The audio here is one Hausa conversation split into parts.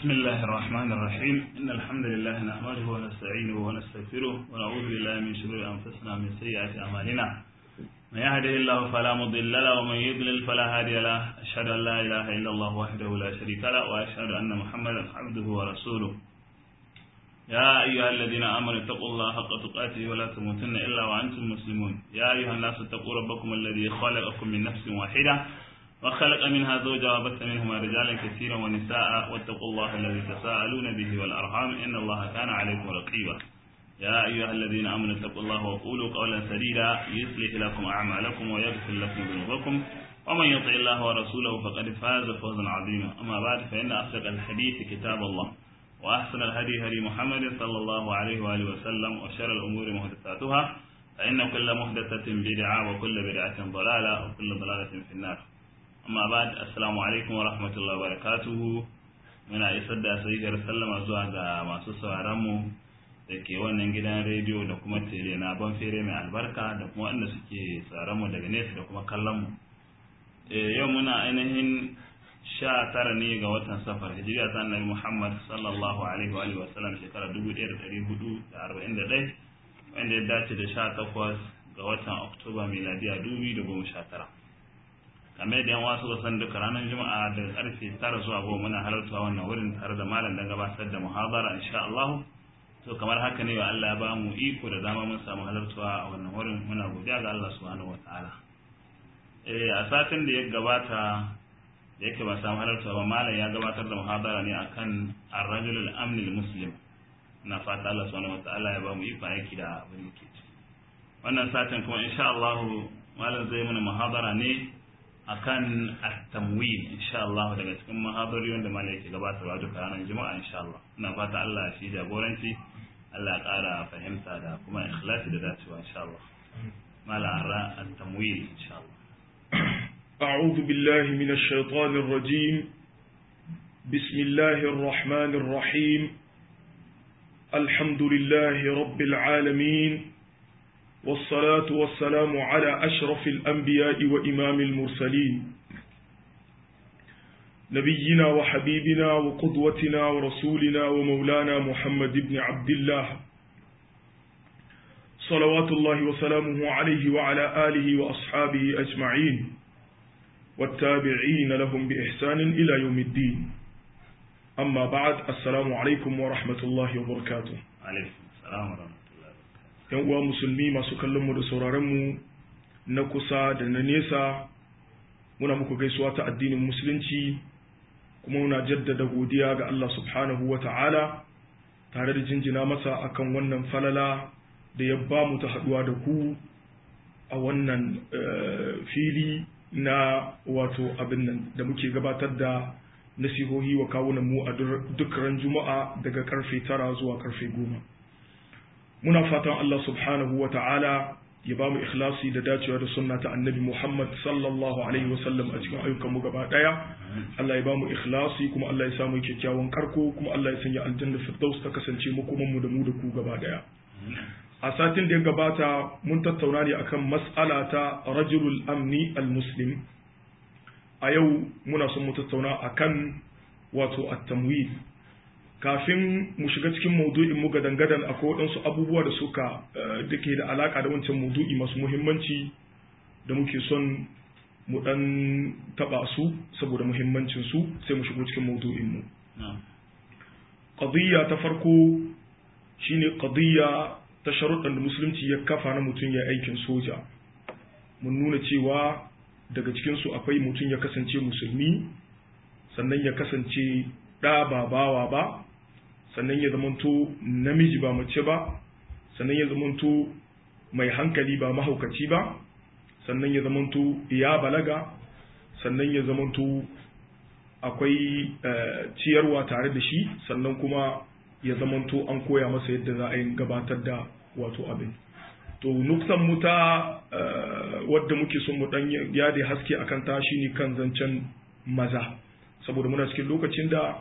بسم الله الرحمن الرحيم إن الحمد لله نحمده ونستعينه ونستغفره ونعوذ بالله من شرور أنفسنا ومن سيئات أعمالنا من يهده الله فلا مضل له ومن يضلل فلا هادي له أشهد أن لا إله إلا الله وحده لا شريك له وأشهد أن محمدا عبده ورسوله يا أيها الذين آمنوا اتقوا الله حق تقاته ولا تموتن إلا وأنتم مسلمون يا أيها الناس اتقوا ربكم الذي خلقكم من نفس واحدة وخلق منها زوجها وبث منهما رجالا كثيرا ونساء واتقوا الله الذي تساءلون به والأرحام إن الله كان عليكم رقيبا يا أيها الذين آمنوا اتقوا الله وقولوا قولا سديدا يصلح لكم أعمالكم ويغفر لكم ذنوبكم ومن يطع الله ورسوله فقد فاز فوزا عظيما أما بعد فإن أصدق الحديث كتاب الله وأحسن الهدي هدي محمد صلى الله عليه وآله وسلم وشر الأمور محدثاتها فإن كل محدثة بدعة وكل بدعة ضلالة وكل ضلالة في النار amma ba assalamu alaikum wa rahmatullahi wa barakatuhu muna isar da sahihar sallama zuwa ga masu sauraronmu da ke wannan gidan rediyo da kuma tele na ban fere mai albarka da kuma wanda suke sauraronmu daga nesa da kuma kallonmu yau muna ainihin sha tara ne ga watan safar hijiriya ta annabi muhammad sallallahu alaihi wa sallam shekara dubu ɗaya da ɗari hudu da arba'in da ɗaya wanda ya dace da sha takwas ga watan oktoba miladiya dubu da goma sha tara kamar da yan wasu san duka ranar juma'a da karfe tara zuwa goma muna halarta wannan wurin tare da malam dan gabatar da muhabara insha Allah to kamar haka ne wa Allah ya ba mu iko da dama mun samu halartuwa a wannan wurin muna godiya ga Allah subhanahu wataala eh a satin da ya gabata da yake ba samu halartuwa ba malam ya gabatar da muhabara ne akan ar-rajul al-amn al-muslim na fata Allah subhanahu wataala ya ba mu iko aiki da abin da ke wannan satin kuma insha Allah malam zai mana muhabara ne akan at-tamwil insha Allah daga cikin mahadari wanda malai ke gabatarwa duka ranar juma'a insha Allah ina fata Allah shi jagoranci Allah ya ƙara fahimta da kuma ikhlasi da dacewa insha Allah mala ara at-tamwil insha Allah أعوذ بالله من الشيطان الرجيم بسم الله الرحمن الرحيم الحمد لله رب العالمين والصلاة والسلام على أشرف الأنبياء وإمام المرسلين نبينا وحبيبنا وقدوتنا ورسولنا ومولانا محمد بن عبد الله صلوات الله وسلامه عليه وعلى آله وأصحابه أجمعين والتابعين لهم بإحسان إلى يوم الدين أما بعد السلام عليكم ورحمة الله وبركاته عليكم السلام ورحمة yan uwa musulmi masu kallon mu da sauraron mu na kusa da na nesa muna muku gaisuwa ta addinin musulunci kuma muna jaddada godiya ga Allah subhanahu wa ta'ala tare da jinjina masa akan wannan falala da ya ba mu ta haduwa da ku a wannan fili na wato abin nan da muke gabatar da nasihohi wa kawunan mu a duk ran juma'a daga karfe tara zuwa karfe goma muna fatan Allah subhanahu wa ta'ala ya ba mu ikhlasi da dacewa da sunna ta annabi Muhammad sallallahu alaihi wa sallam a cikin ayyukanmu gaba daya Allah ya ba mu ikhlasi kuma Allah ya samu kyakkyawan karko kuma Allah ya sanya aljanna firdaus ta kasance mu kuma mu da mu da ku gaba daya a satin da ya gabata mun tattauna ne akan mas'ala ta rajulul amni al-muslim a yau muna son mu tattauna akan wato at-tamwil kafin mu shiga cikin maudu'in mu gadan-gadan akwai waɗansu abubuwa da suka da ke da alaka da wancan maudu'i masu muhimmanci da muke son mu ɗan taɓa su saboda muhimmancin su sai mu shigo cikin maudu'in mu qadiyya ta farko shine qadiyya ta sharuɗan da musulunci ya kafa na mutum ya aikin soja mun nuna cewa daga cikin su akwai mutum ya kasance musulmi sannan ya kasance ɗa ba bawa ba sannan ya zamanto namiji ba mace ba sannan ya zamanto mai hankali ba mahaukaci ba sannan ya zamanto ya balaga sannan ya zamanto akwai ciyarwa tare da shi sannan kuma ya zamanto an koya masa yadda za a yi gabatar da wato abin to nuksan mu ta wadda muke son mu dan yade haske akan ta shine kan zancen maza saboda muna cikin lokacin da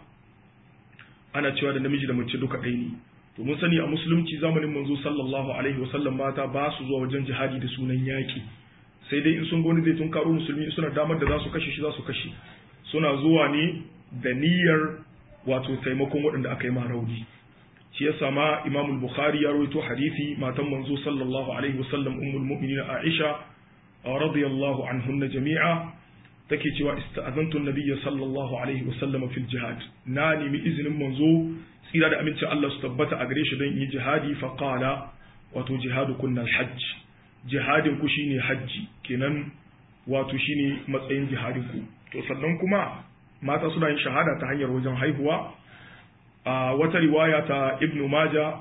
ana cewa da namiji da mace duka ɗaya ne to mun sani a musulunci zamanin manzo sallallahu alaihi wasallam mata ba su zuwa wajen jihadi da sunan yaƙi sai dai in sun ga wani zai tunkaro musulmi suna damar da za su kashe shi za su kashe suna zuwa ne da niyyar wato taimakon waɗanda aka yi ma rauni shi yasa ma Imam al-Bukhari ya rawaito hadisi matan manzo sallallahu alaihi wasallam ummul mu'minin Aisha radiyallahu anhunna jami'a take cewa ista'azantu an-nabiy sallallahu alaihi wasallam fil jihad na nemi izinin manzo tsira da amincin Allah su tabbata a gare shi don yi jihadi fa qala wato jihadu kunna al-hajj jihadin ku shine hajji kenan wato shine matsayin jihadin ku to sannan kuma mata suna yin shahada ta hanyar wajen haihuwa a wata riwaya ta ibnu maja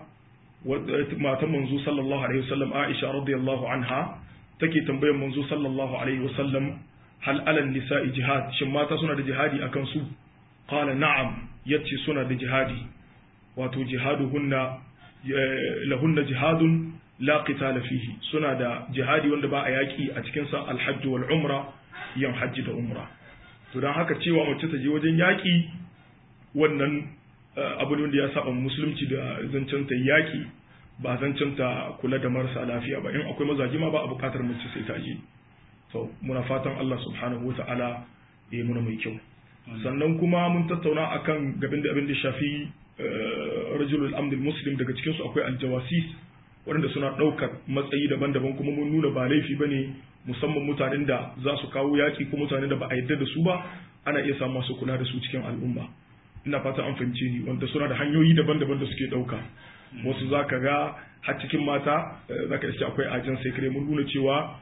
matan manzo sallallahu alaihi wasallam aisha radiyallahu anha take tambayar manzo sallallahu alaihi wasallam hal alal nisa'i jihad shin mata suna da jihadi akan su qala na'am yace suna da jihadi wato jihaduhunna lahunna jihadun la qitala fihi suna da jihadi wanda ba a yaki a cikin sa alhajj wal umra yan hajji da umra to dan haka cewa mace ta je wajen yaki wannan abu ne wanda ya saba musulunci da zancen ta yaki ba zancen ta kula da marasa lafiya ba in akwai mazaji ma ba a bukatar mace sai ta je to muna fatan Allah subhanahu wata'ala ya yi muna mai kyau sannan kuma mun tattauna akan gabin da abin da shafi rajulul amdil muslim daga cikin su akwai aljawasis waɗanda suna ɗaukar matsayi daban-daban kuma mun nuna ba laifi bane musamman mutanen da za su kawo yaƙi ko mutanen da ba a yarda da su ba ana iya samun masu kula da su cikin al'umma ina fata an fahimce ni wanda suna da hanyoyi daban-daban da suke ɗauka wasu za ka ga har cikin mata za ka iske akwai ajin sai mun nuna cewa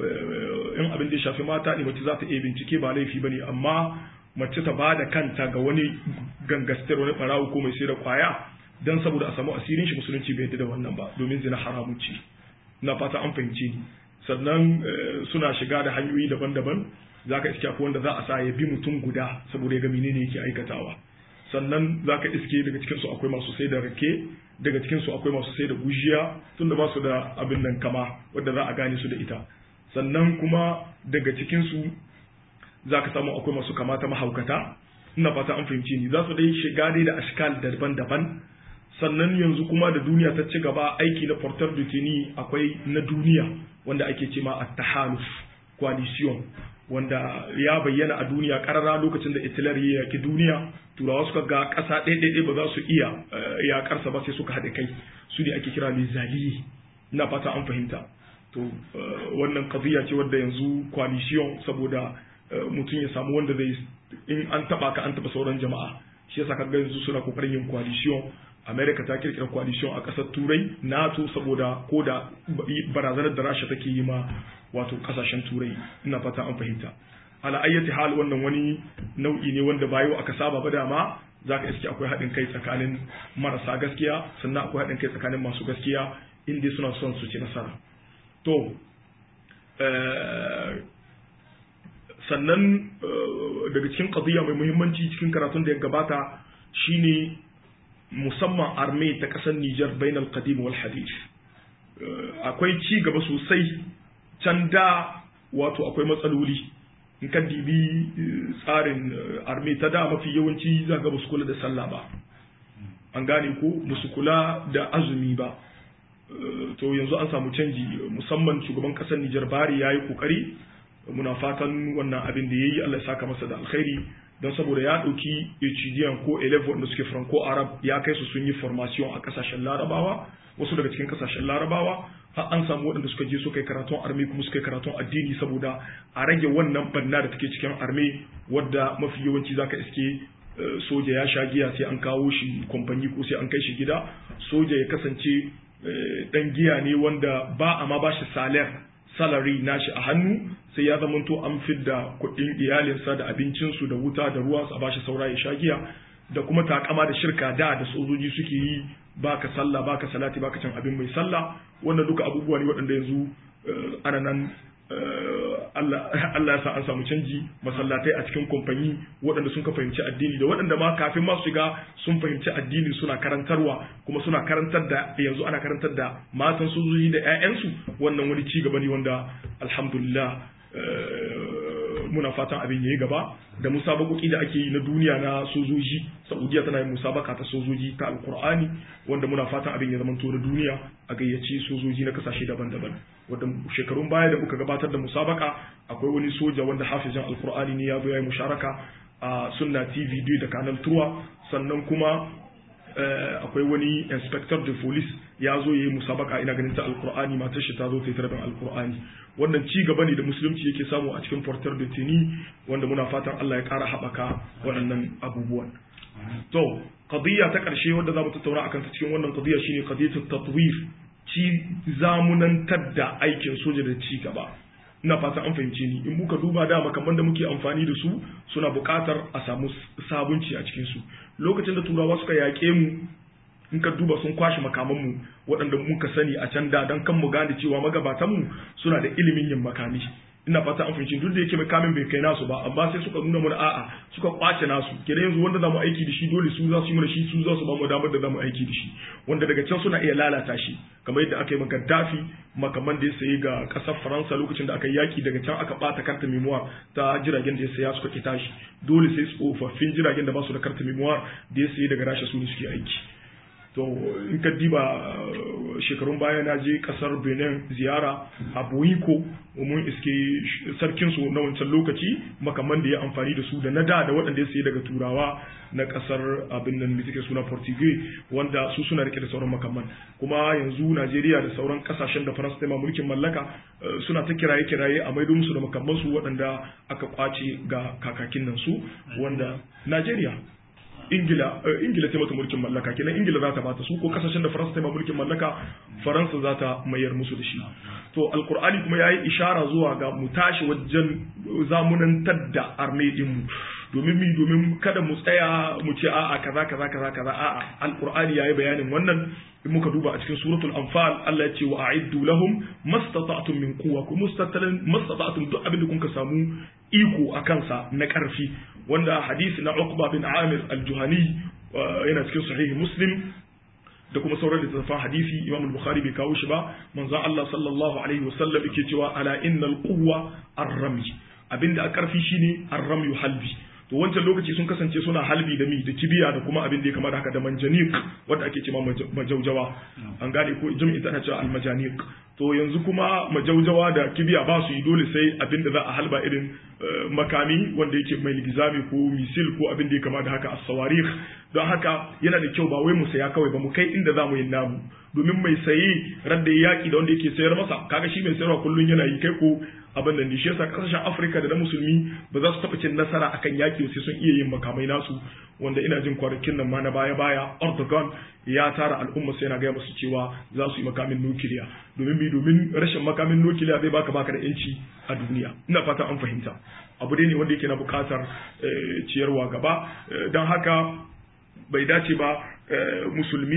in abin da ya shafi mata ne mace za ta iya bincike ba laifi ba ne amma mace ta ba da kanta ga wani gangastar wani barawo ko mai sai da kwaya don saboda a samu asirin shi musulunci bai yadda da wannan ba domin zina haramun ce na fata an fahimce ni sannan suna shiga da hanyoyi daban-daban za ka iske akwai wanda za a sa ya bi mutum guda saboda ya ga menene yake aikatawa sannan za ka iske daga cikinsu akwai masu sai da rake daga cikinsu akwai masu sai da gujiya tunda ba su da abin nan kama wadda za a gane su da ita sannan kuma daga cikinsu za ka samu akwai masu kamata mahaukata ina fata an fahimci ni za su dai shiga dai da ashkal daban-daban sannan yanzu kuma da duniya ta ci gaba aiki na portar dutini akwai na duniya wanda ake ce ma at-tahaluf coalition wanda ya bayyana a duniya karara lokacin da Hitler ya yaki duniya turawa suka ga ƙasa ɗaya ba za su iya yakarsa ba sai suka haɗe kai su ne ake kira lizali ina fata an fahimta to wannan qadiya ce wadda yanzu coalition saboda mutum ya samu wanda zai in an taba ka an taba sauran jama'a shi yasa kaga yanzu suna kokarin yin coalition America ta kirkira coalition a ƙasar Turai NATO saboda ko da barazanar da Rasha take yi ma wato kasashen Turai ina fata an fahimta ala ayyati hal wannan wani nau'i ne wanda bayo aka saba ba dama zaka iske akwai haɗin kai tsakanin marasa gaskiya sannan akwai haɗin kai tsakanin masu gaskiya inda suna son su ci nasara to sannan daga cikin qadiyya mai muhimmanci cikin karatun da ya gabata shine musamman arme ta ƙasar Nijar bainal qadim wal hadith akwai ci gaba sosai can da wato akwai matsaloli in ka dibi tsarin arme ta da mafi yawanci za ga su kula da sallah ba an gane ko su kula da azumi ba to yanzu an samu canji musamman shugaban kasar Nijar Bari ya yi kokari muna fatan wannan abin da ya yi Allah ya saka masa da alkhairi don saboda ya ɗauki HDN ko 11 wanda suke franco arab ya kai su sun yi formation a kasashen larabawa wasu daga cikin kasashen larabawa har an samu waɗanda suka je suka yi karatun arme kuma suka yi karatun addini saboda a rage wannan banna da take cikin arme wadda mafi yawanci zaka iske soja ya sha giya sai an kawo shi kwamfani ko sai an kai shi gida soja ya kasance dan giya ne wanda ba a ma ba shi salar salary nashi a hannu sai ya zamanto an fidda kuɗin iyalinsa da abincinsu da wuta da ruwa a bashi saura ya sha giya da kuma takama da shirka da da sojoji suke yi baka sallah baka salati baka cin abin mai sallah wannan duka abubuwa ne waɗanda yanzu ana nan Allah ya sa an samu canji masallatai a cikin kamfani waɗanda sun ka fahimci addini da waɗanda ma kafin ma su shiga sun fahimci addini suna karantarwa kuma suna karantar da yanzu ana karantar da matan sojoji da 'ya'yansu wannan wani ci gaba ne wanda alhamdulillah muna fatan abin yayi gaba da musabakoki da ake yi na duniya na sojoji saudiya tana yin musabaka ta sojoji ta alkur'ani wanda muna fatan abin ya zama to da duniya a gayyaci sojoji na kasashe daban-daban wanda shekarun baya da muka gabatar da musabaka akwai wani soja wanda hafizan alkur'ani ne ya zo ya yi musharaka a sunna tv da kanal turwa sannan kuma akwai wani inspector de police ya zo ya yi musabaka ina ganin ta alkur'ani matar shi ta zo ta yi tarbin alkur'ani wannan ci gaba ne da musulunci yake samu a cikin portar da tini wanda muna fatan Allah ya kara haɓaka waɗannan abubuwan to qadiyya ta ƙarshe wanda za mu tattauna akan ta cikin wannan qadiyya shine qadiyatut tatwif ci zamunantar da aikin soja da ci gaba ina fatan an fahimce ni in muka duba da makaman da muke amfani da su suna buƙatar a samu sabunci a cikin su lokacin da turawa suka yaƙe mu in ka duba sun kwashe makamanmu waɗanda muka sani a can da don kan mu gane cewa magabatanmu suna da ilimin yin makami ina fata an fahimci duk da yake makamin bai kai nasu ba amma sai suka nuna mana a'a suka kwace nasu kenan yanzu wanda zamu aiki da shi dole su za su yi mana shi su za su ba mu damar da zamu aiki da shi wanda daga can suna iya lalata shi kamar yadda aka yi maka dafi makaman da ya sayi ga kasar faransa lokacin da aka yi yaki daga can aka bata karta memoir ta jiragen da ya saya suka ki tashi dole sai tsofaffin jiragen da ba su da karta memoir da ya sayi daga rasha su ne suke aiki to in ka diba shekarun baya na je kasar benin ziyara a boyiko mun iske sarkinsu na wancan lokaci makaman da ya amfani da su da na da da waɗanda ya sayi daga turawa na kasar abin nan da suke suna portugal wanda su suna rike da sauran makaman kuma yanzu najeriya da sauran kasashen da faransa ma mulkin mallaka suna ta kiraye kiraye a maido musu da makaman su waɗanda aka kwace ga kakakin nan su wanda najeriya ingila ingila ta mata mulkin mallaka kenan ingila za ta bata su ko kasashen da faransa ta mulkin mallaka faransa za ta mayar musu da shi to alkur'ani kuma yayi ishara zuwa ga mu tashi wajen zamunantar da arme din mu domin mi domin kada mu tsaya mu ce a'a kaza kaza kaza kaza a'a alqur'ani yayi bayanin wannan in muka duba a cikin suratul anfal Allah ya ce wa a'iddu lahum mastata'tum min quwwa ku mustatalin mastata'tum duk abin da kun ka samu iko a kansa na karfi wanda hadisi na Uqba bin Amir al-Juhani yana cikin sahihi Muslim da kuma sauran littattafan hadisi Imam al-Bukhari bai kawo shi ba manzo Allah sallallahu alaihi wasallam yake cewa ala innal quwwa ar-ramy abinda a karfi shine ar-ramy halbi to wancan lokaci sun kasance suna halbi da mi da kibiya da kuma abin da ya kama da haka da manjanik wanda ake cewa majaujawa an gane ko jami'i tana cewa almajaniq to yanzu kuma majaujawa da kibiya ba su yi dole sai abin da za a halba irin makami wanda yake mai ligizami ko misil ko abin da ya kama da haka as-sawarikh don haka yana da kyau ba wai mu saya kawai ba mu kai inda za mu yi namu domin mai saye radda ya yaki da wanda yake sayar masa kaga shi mai sayarwa kullun yana yi kai ko abin da shi yasa kasashen Afirka da na musulmi ba za su taɓa cin nasara akan yaki sai sun iya yin makamai nasu wanda ina jin kwanakin nan ma na baya baya Erdogan ya tara al'umma sai yana gaya musu cewa za su yi makamin nukiliya domin bi domin rashin makamin nukiliya zai baka baka da yanci a duniya ina fata an fahimta abu dai ne wanda yake na bukatar ciyarwa gaba don haka bai dace ba musulmi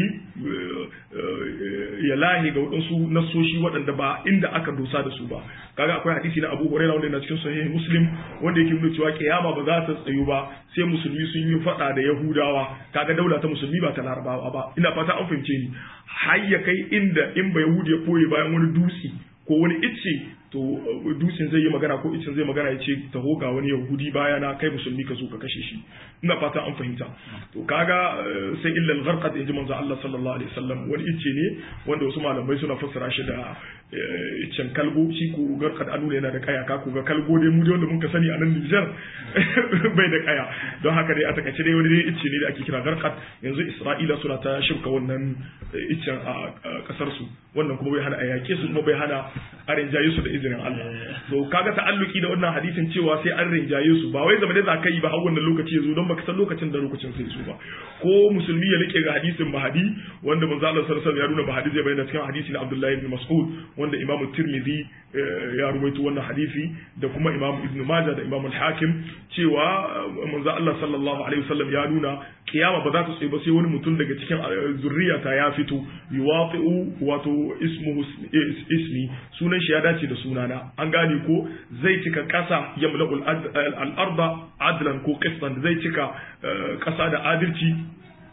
ya lahi ga waɗansu nasoshi waɗanda ba inda aka dosa da su ba kaga akwai hadisi na Abu Hurairah wanda yana cikin sahih Muslim wanda yake nuna cewa kiyama ba za ta tsayu ba sai musulmi sun yi faɗa da Yahudawa kaga daula ta musulmi ba ta Larabawa ba ina fata an fahimce ni har ya kai inda in ba Yahudi ya koye bayan wani dutse ko wani icce to dutsen zai yi magana ko icen zai magana ya ce taho ga wani yahudi baya na kai musulmi ka zo ka kashe shi ina fata an fahimta to kaga sai illal gharqat inji manzo Allah sallallahu alaihi wasallam wani icce ne wanda wasu malamai suna fassara shi da iccen kalgo shi ko garqat anu yana da kaya ka ko ga kalgo dai mu dai wanda muka sani a nan Niger bai da kaya don haka dai a takaice dai wani dai icce ne da ake kira garqat yanzu Isra'ila suna ta shirka wannan iccen a kasar su wannan kuma bai hana a yake su kuma bai hana a rinjaye su da izinin Allah to kaga ta'alluki da wannan hadisin cewa sai an rinjaye su ba wai zama da za ka yi ba har wannan lokaci ya zo don baka san lokacin da lokacin sai su ba ko musulmi ya rike ga hadisin mahadi wanda manzo Allah sallallahu alaihi wasallam ya nuna mahadi zai bayyana cikin hadisi na Abdullahi ibn Mas'ud wanda Imam Tirmidhi ya ruwaito wannan hadisi da kuma Imam Ibn Majah da Imam Al-Hakim cewa manzo Allah sallallahu alaihi wasallam ya nuna kiyama ba za ta tsaye ba sai wani mutum daga cikin zurriyata ya fito yuwafi'u wato ismuhu ismi sunan shi ya dace da sunana an gane ko zai cika kasa yamla'ul al-arda adlan ko qistan zai cika kasa da adalci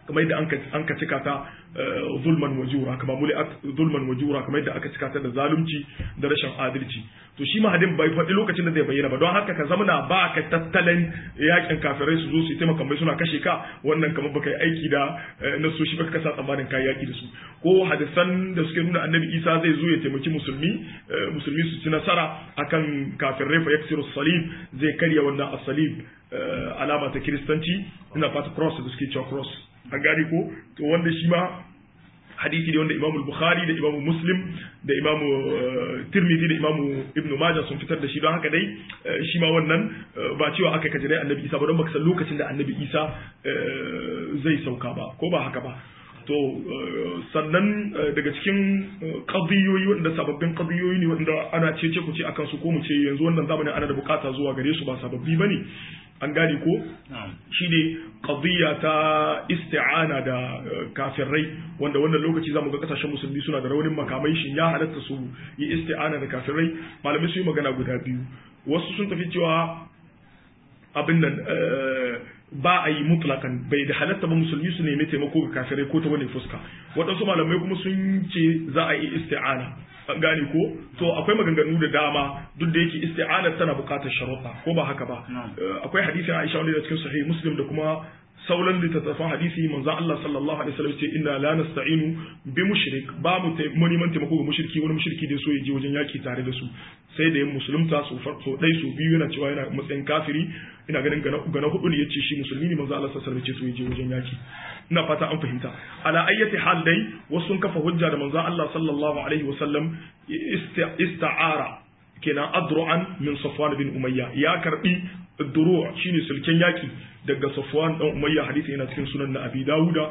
kamar yadda an ka cika ta zulman wajura kamar muli zulman wajura kamar yadda aka cika ta da zalunci da rashin adalci to shi mahadin bai faɗi lokacin da zai bayyana ba don haka ka zamana ba ka tattalin yakin kafirai su zo su yi taimaka mai suna kashe ka wannan kamar baka yi aiki da nasoshi ba ka kasa tsammanin kayi yaki da su ko hadisan da suke nuna annabi isa zai zo ya taimaki musulmi musulmi su ci nasara akan kafirai fa yaksiru salib zai karya wannan asalib alama ta kiristanci ina fata cross da suke cewa cross an gane ko to wanda shi ma hadisi ne wanda imamu bukhari da imamu muslim da imamu tirmidhi da imamu ibnu majah sun fitar da shi don haka dai shi ma wannan ba cewa aka kaji dai annabi isa ba don baka san lokacin da annabi isa zai sauka ba ko ba haka ba to sannan daga cikin qadiyoyi wanda sababbin qadiyoyi ne wanda ana cece ku ce akan su ko mu ce yanzu wannan zamanin ana da bukata zuwa gare su ba sababbi bane an gane ko shi ne qadiyya ta isti'ana da kafirai wanda wannan lokaci zamu ga kasashen musulmi suna da raunin makamai shin ya halatta su yi isti'ana da kafirai malamai su yi magana guda biyu wasu sun tafi cewa abin nan ba a yi mutlakan bai da halatta ba musulmi su nemi taimako ga kafirai ko ta wani fuska waɗansu malamai kuma sun ce za a yi isti'ana an gane ko to akwai maganganu da dama duk da yake isti'anar tana buƙatar sharuɗa ko ba haka ba akwai hadisin Aisha wanda da cikin sahih Muslim da kuma sauran littattafan hadisi manzon Allah sallallahu alaihi wasallam ce inna la nasta'inu bi mushrik ba mu neman taimako ga mushriki wani mushriki da so ya je wajen yaki tare da su sai da yin musulunta su farko dai su biyu yana cewa yana matsayin kafiri ina ganin ga na hudu ne yace shi musulmi ne manzo Allah sallallahu alaihi wasallam ce so ya je wajen yaki ina fata an fahimta ala ayyati hal dai wasu sun kafa hujja da manzo Allah sallallahu alaihi wasallam ista'ara kenan adru'an min Safwan bin Umayya ya karbi duru' shine sulken yaki daga Safwan dan Umayya hadisi yana cikin sunan na Abi Dawuda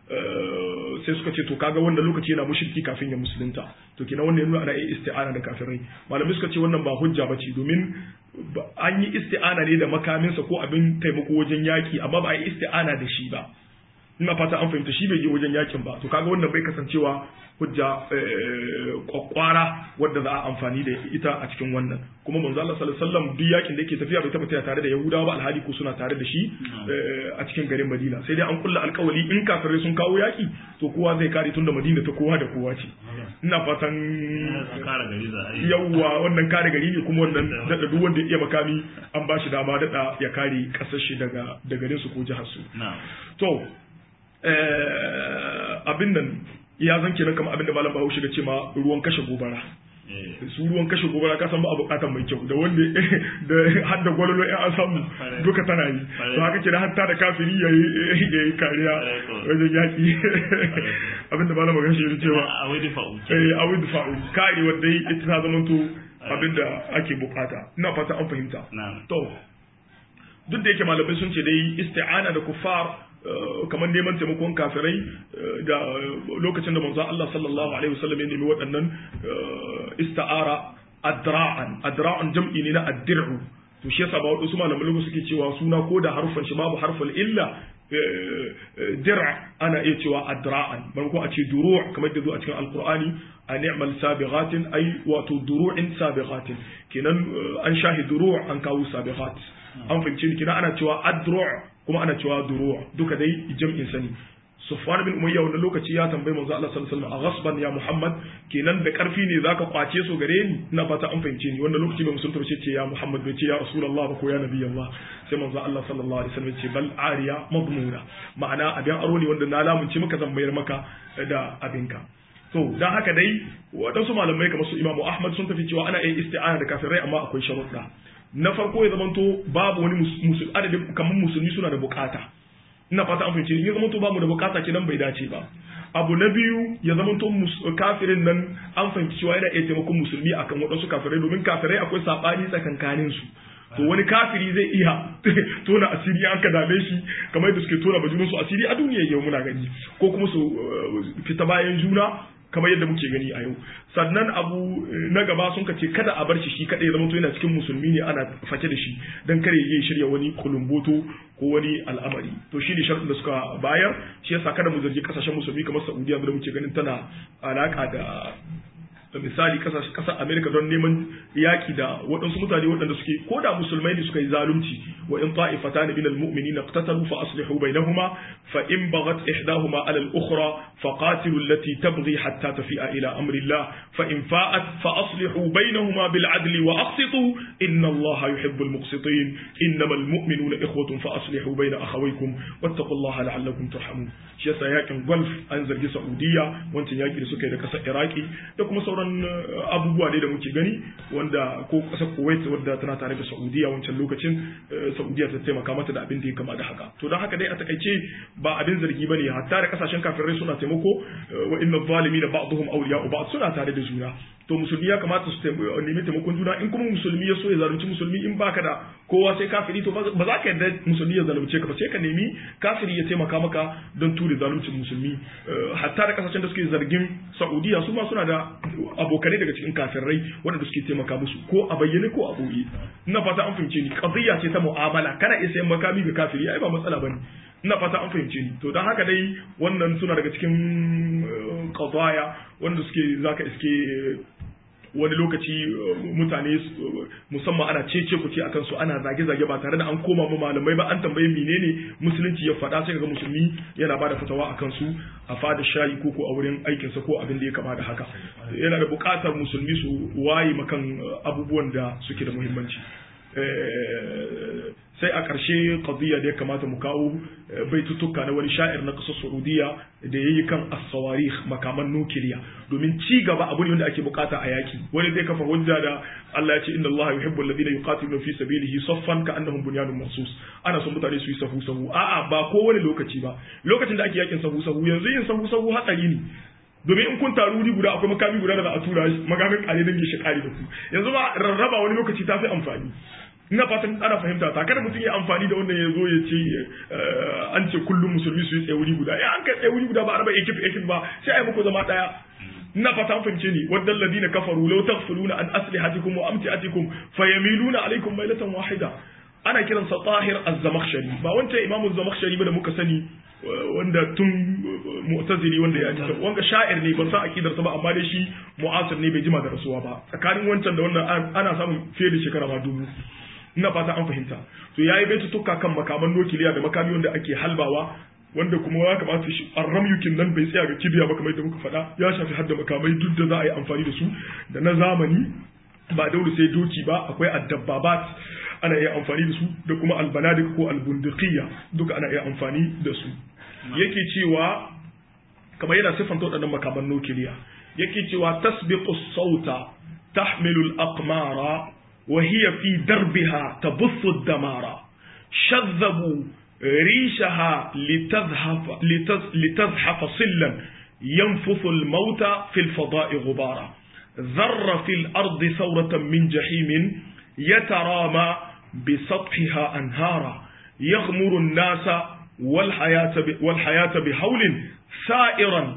sai suka ce to kaga wannan lokaci yana mushriki kafin ya musulunta to kenan wannan yana ana yi isti'ana da kafirai malamai suka ce wannan ba hujja bace domin an yi isti'ana ne da makaminsa ko abin taimako wajen yaki amma ba a yi isti'ana da shi ba ina fata an fahimta shi bai je wajen yakin ba to kaga wannan bai kasancewa hujja kwakwara wadda za a amfani da ita a cikin wannan kuma manzo Allah sallallahu alaihi wasallam duk yakin da yake tafiya bai taba tafiya tare da Yahudawa ba alhali ko suna tare da shi a cikin garin Madina sai dai an kulla alkawali in kafirai sun kawo yaki to kowa zai kare tunda Madina ta kowa da kowa ce ina fatan yawwa wannan kare gari ne kuma wannan dada duk wanda ya iya makami an ba shi dama dada ya kare kasar shi daga da garin su ko jihar su to abin nan ya zan kenan kamar abin da malam Bahaushe da ce ma ruwan kashe gobara su ruwan kashe gobara ka san ba a bukatan mai kyau da wanda da har da gwalolo in an samu duka tana yi to haka kenan hatta da kafiri ya yi kariya wajen yaki abin da malam Bahaushe ya cewa a wadi fa'u kare wanda ita ta zama to abin da ake bukata ina fata an fahimta to duk da yake malamai sun ce dai isti'ana da kuffar kamar neman taimakon kafirai da lokacin da manzo Allah sallallahu alaihi wasallam ya nemi waɗannan ista'ara adra'an adra'an jam'i ne na addir'u to shi yasa ba wadansu malaman lugu suke cewa suna ko da harfan shi babu harful illa dir'a ana iya cewa adra'an ko a ce duru' kamar da zo a cikin alqur'ani a ni'mal sabighatin ay wato duru'in sabighatin kenan an shahi duru' an kawo sabighat an fahimci ni kenan ana cewa adru' kuma ana cewa duru' duka dai jam'in sani Sufwan bin Umayya wannan lokaci ya tambayi manzo Allah sallallahu alaihi wasallam a ghasban ya Muhammad kenan da karfi ne zaka kwace su gare ni ina fata an fahimce ni wannan lokaci bai musulunta ce ce ya Muhammad bai ce ya Rasulullah ba ko ya Nabi Allah sai manzo Allah sallallahu alaihi wasallam ce bal ariya madmuna ma'ana abin aro ne wanda na lamunce maka zan bayar maka da abinka to dan haka dai waɗansu malamai kamar su Imam Ahmad sun tafi cewa ana yin isti'ana da kafirai amma akwai sharuɗa na farko ya zamanto babu wani musulmi adadin kamar musulmi suna da bukata ina fata an fahimci ya zamanto bamu da bukata kenan bai dace ba abu na biyu ya zamanto kafirin nan an fahimci cewa yana iya taimakon musulmi akan waɗansu kafirai domin kafirai akwai saɓani tsakankanin su to wani kafiri zai iya tona asiri an ka dame shi kamar yadda suke tona bajunan su asiri a duniya yau muna gani ko kuma su fita bayan juna kamar yadda muke gani a yau sannan abu na gaba sun ce kada a bar shi shi kada ya zama to yana cikin musulmi ne ana fake da shi dan kare ya shirya wani kulumboto ko wani al'amari to shi ne sharɗin da suka bayar shi yasa kada mu zargi kasashen musulmi kamar Saudiya da muke ganin tana alaka da misali kasar Amerika don neman yaki da waɗansu mutane waɗanda suke ko da musulmai ne suka yi zalunci wa in ta'ifatan min al-mu'minin iqtatalu fa aslihu bainahuma fa in baghat ihdahuma ala al-ukhra fa qatilu allati tabghi hatta tafi'a ila amri Allah fa in fa'at fa aslihu bainahuma bil 'adli wa aqsitu inna Allah yuhibbu al-muqsitin innama al-mu'minuna ikhwatun fa aslihu baina akhawaykum wattaqullaha la'allakum turhamun shi yasa yakin Gulf an zargi Saudiya wancan yaki da suka yi da kasar Iraki da kuma sauran sauran abubuwa ne da muke gani wanda ko kasar Kuwait wadda tana tare da Saudiya wancan lokacin Saudiya ta taimaka mata da abin da ya kama da haka to don haka dai a takaice ba abin zargi bane hatta da kasashen kafirai suna taimako wa inna zalimina ba'dhum awliya'u ba'd suna tare da juna to musulmi ya kamata su nemi taimakon juna in kuma musulmi ya so ya zalunci musulmi in baka da kowa sai kafiri to ba za ka yarda musulmi ya zalunce ka ba sai ka nemi kafiri ya taimaka maka don ture zaluncin musulmi hatta da kasashen da suke zargin Saudiya su ma suna da abokanai daga cikin kafirai waɗanda suke taimaka musu ko a bayyane ko a ɓoye ina fata an fahimce ni qadiyya ce ta mu'amala kana iya sayan makami ga kafiri ai ba matsala bane ina fata an fahimce ni to don haka dai wannan suna daga cikin qadaya wanda suke zaka iske wani lokaci mutane musamman ana cece ku ce akan su ana zage-zage ba tare da an koma ma malamai ba an tambaye menene musulunci ya faɗa sai ga musulmi yana bada fatawa akan su a fada shayi ko ko a wurin aikinsa ko abin da ya kama da haka yana da buƙatar musulmi su waye makan abubuwan da suke da muhimmanci sai a ƙarshe qadiyya da ya kamata mu kawo baitutuka na wani sha'ir na ƙasar Saudiya da yayi kan as-sawarikh makaman nukiliya domin ci gaba abu ne wanda ake bukata a yaki wani zai kafa hujja da Allah ya ce inna Allah yuhibbu alladhina yuqatiluna fi sabilihi saffan ka'annahum bunyanun marsus ana son mutane su yi sahu sahu a'a ba ko wani lokaci ba lokacin da ake yakin sahu sahu yanzu yin sahu sahu hatsari ne domin in kun taru wuri guda akwai makami guda da za a tura magamin kare dangi shi kare da ku yanzu ba rarraba wani lokaci ta fi amfani ina fatan ana fahimta ta kada mutum ya amfani da wannan ya zo ya ce an ce kullum musulmi su yi tsaye wuri guda ya an kai tsaye wuri guda ba a raba ekip ekip ba sai a yi muku zama daya ina fata an fahimce ni wadda alladina kafaru law taghfuluna an aslihatikum wa amtiatikum fayamiluna alaykum mailatan wahida ana kiransa tahir az-zamakhshari ba wancan imamu az-zamakhshari ba da muka sani wanda tun mu'tazili wanda ya ji wanga sha'ir ne ban san akidar sa ba amma dai shi mu'asir ne bai jima da rasuwa ba tsakanin wancan da wannan ana samun fiye da shekara ma dubu ina fata an fahimta to yayi baitutuka kan makaman nukiliya da makami wanda ake halbawa wanda kuma ya kamata shi arramyukin nan bai tsaya ga kibiya ba kamar yadda muka faɗa ya shafi hadda makamai duk da za a yi amfani da su da na zamani ba dole sai doki ba akwai addabbabat ana iya amfani da su da kuma albanadik ko albundiqiyya duka ana iya amfani da su yake cewa kamar yana siffanta waɗannan makaman nukiliya yake cewa tasbiqu sauta tahmilu al-aqmara wa hiya fi darbiha tabuthu ad-damara shadhabu ريشها لتزحف لتزحف صلا ينفث الموت في الفضاء غبارا ذر في الأرض ثورة من جحيم يترامى بسطحها أنهارا يغمر الناس والحياة والحياة بحول سائرا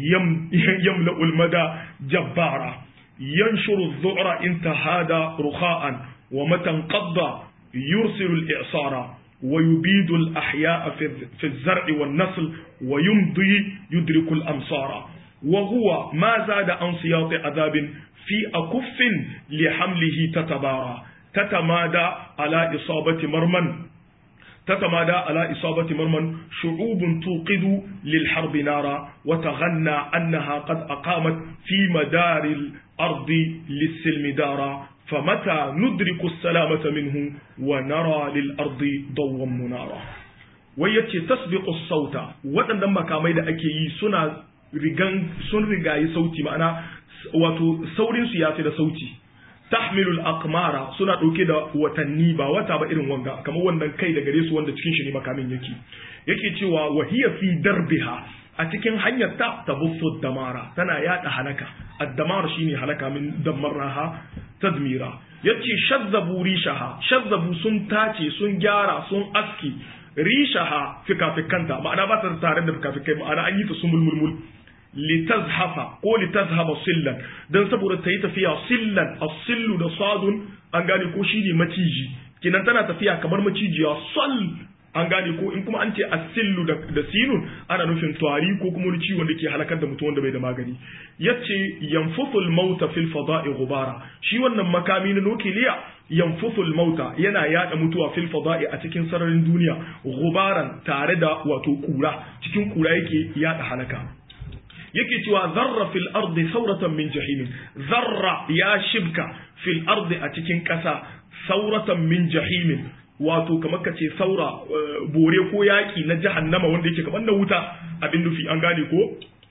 يملأ المدى جبارا ينشر الذعر إن تهادى رخاء ومتى انقضى يرسل الإعصار ويبيد الأحياء في الزرع والنسل ويمضي يدرك الأمصار وهو ما زاد عن سياط عذاب في أكف لحمله تتبارى تتمادى على إصابة مرمى تتمادى على إصابة مرمى شعوب توقد للحرب نارا وتغنى أنها قد أقامت في مدار الأرض للسلم دارا فمتى ندرك السلامة منه ونرى للأرض ضوا منارا ويتي تسبق الصوت waɗannan makamai da ake yi suna rigan sun rigayi sauti ma'ana wato saurin su yafi da sauti tahmilul aqmara suna ɗauke da watanni ba wata ba irin wanga kamar wannan kai da gare su wanda cikin shi ne makamin yake yake cewa wahiya fi darbiha a cikin hanyar ta tabuffu damara tana yada halaka addamar shine halaka min damarraha tadmira yace shazzabu rishaha shazzabu sun tace sun gyara sun aski rishaha fikafikanta ma'ana ba ta tare da fikafikai ma'ana an yi ta sumulmulmul litazhafa ko litazhaba sillan dan saboda ta yi tafiya sillan as-sillu da sadun an gane ko shine maciji kinan tana tafiya kamar macijiya sal an gane ko in kuma an ce asillu da, da sinun ana nufin tari ko kuma wani ciwon da ke halakar da mutum wanda bai da magani yace yanfuthul mauta fil fada'i ghubara shi wannan makami na nukiliya yanfuthul mauta yana yada mutuwa fil fada'i a cikin sararin duniya ghubaran tare da wato kura cikin kura yake yada halaka yake cewa zarra fil ardi sauratan min jahimin zarra ya shibka fil ardi a cikin ƙasa sauratan min jahimin wato kamar ka ce saura bore ko yaƙi na jahannama wanda yake kamar na wuta abin nufi an gane ko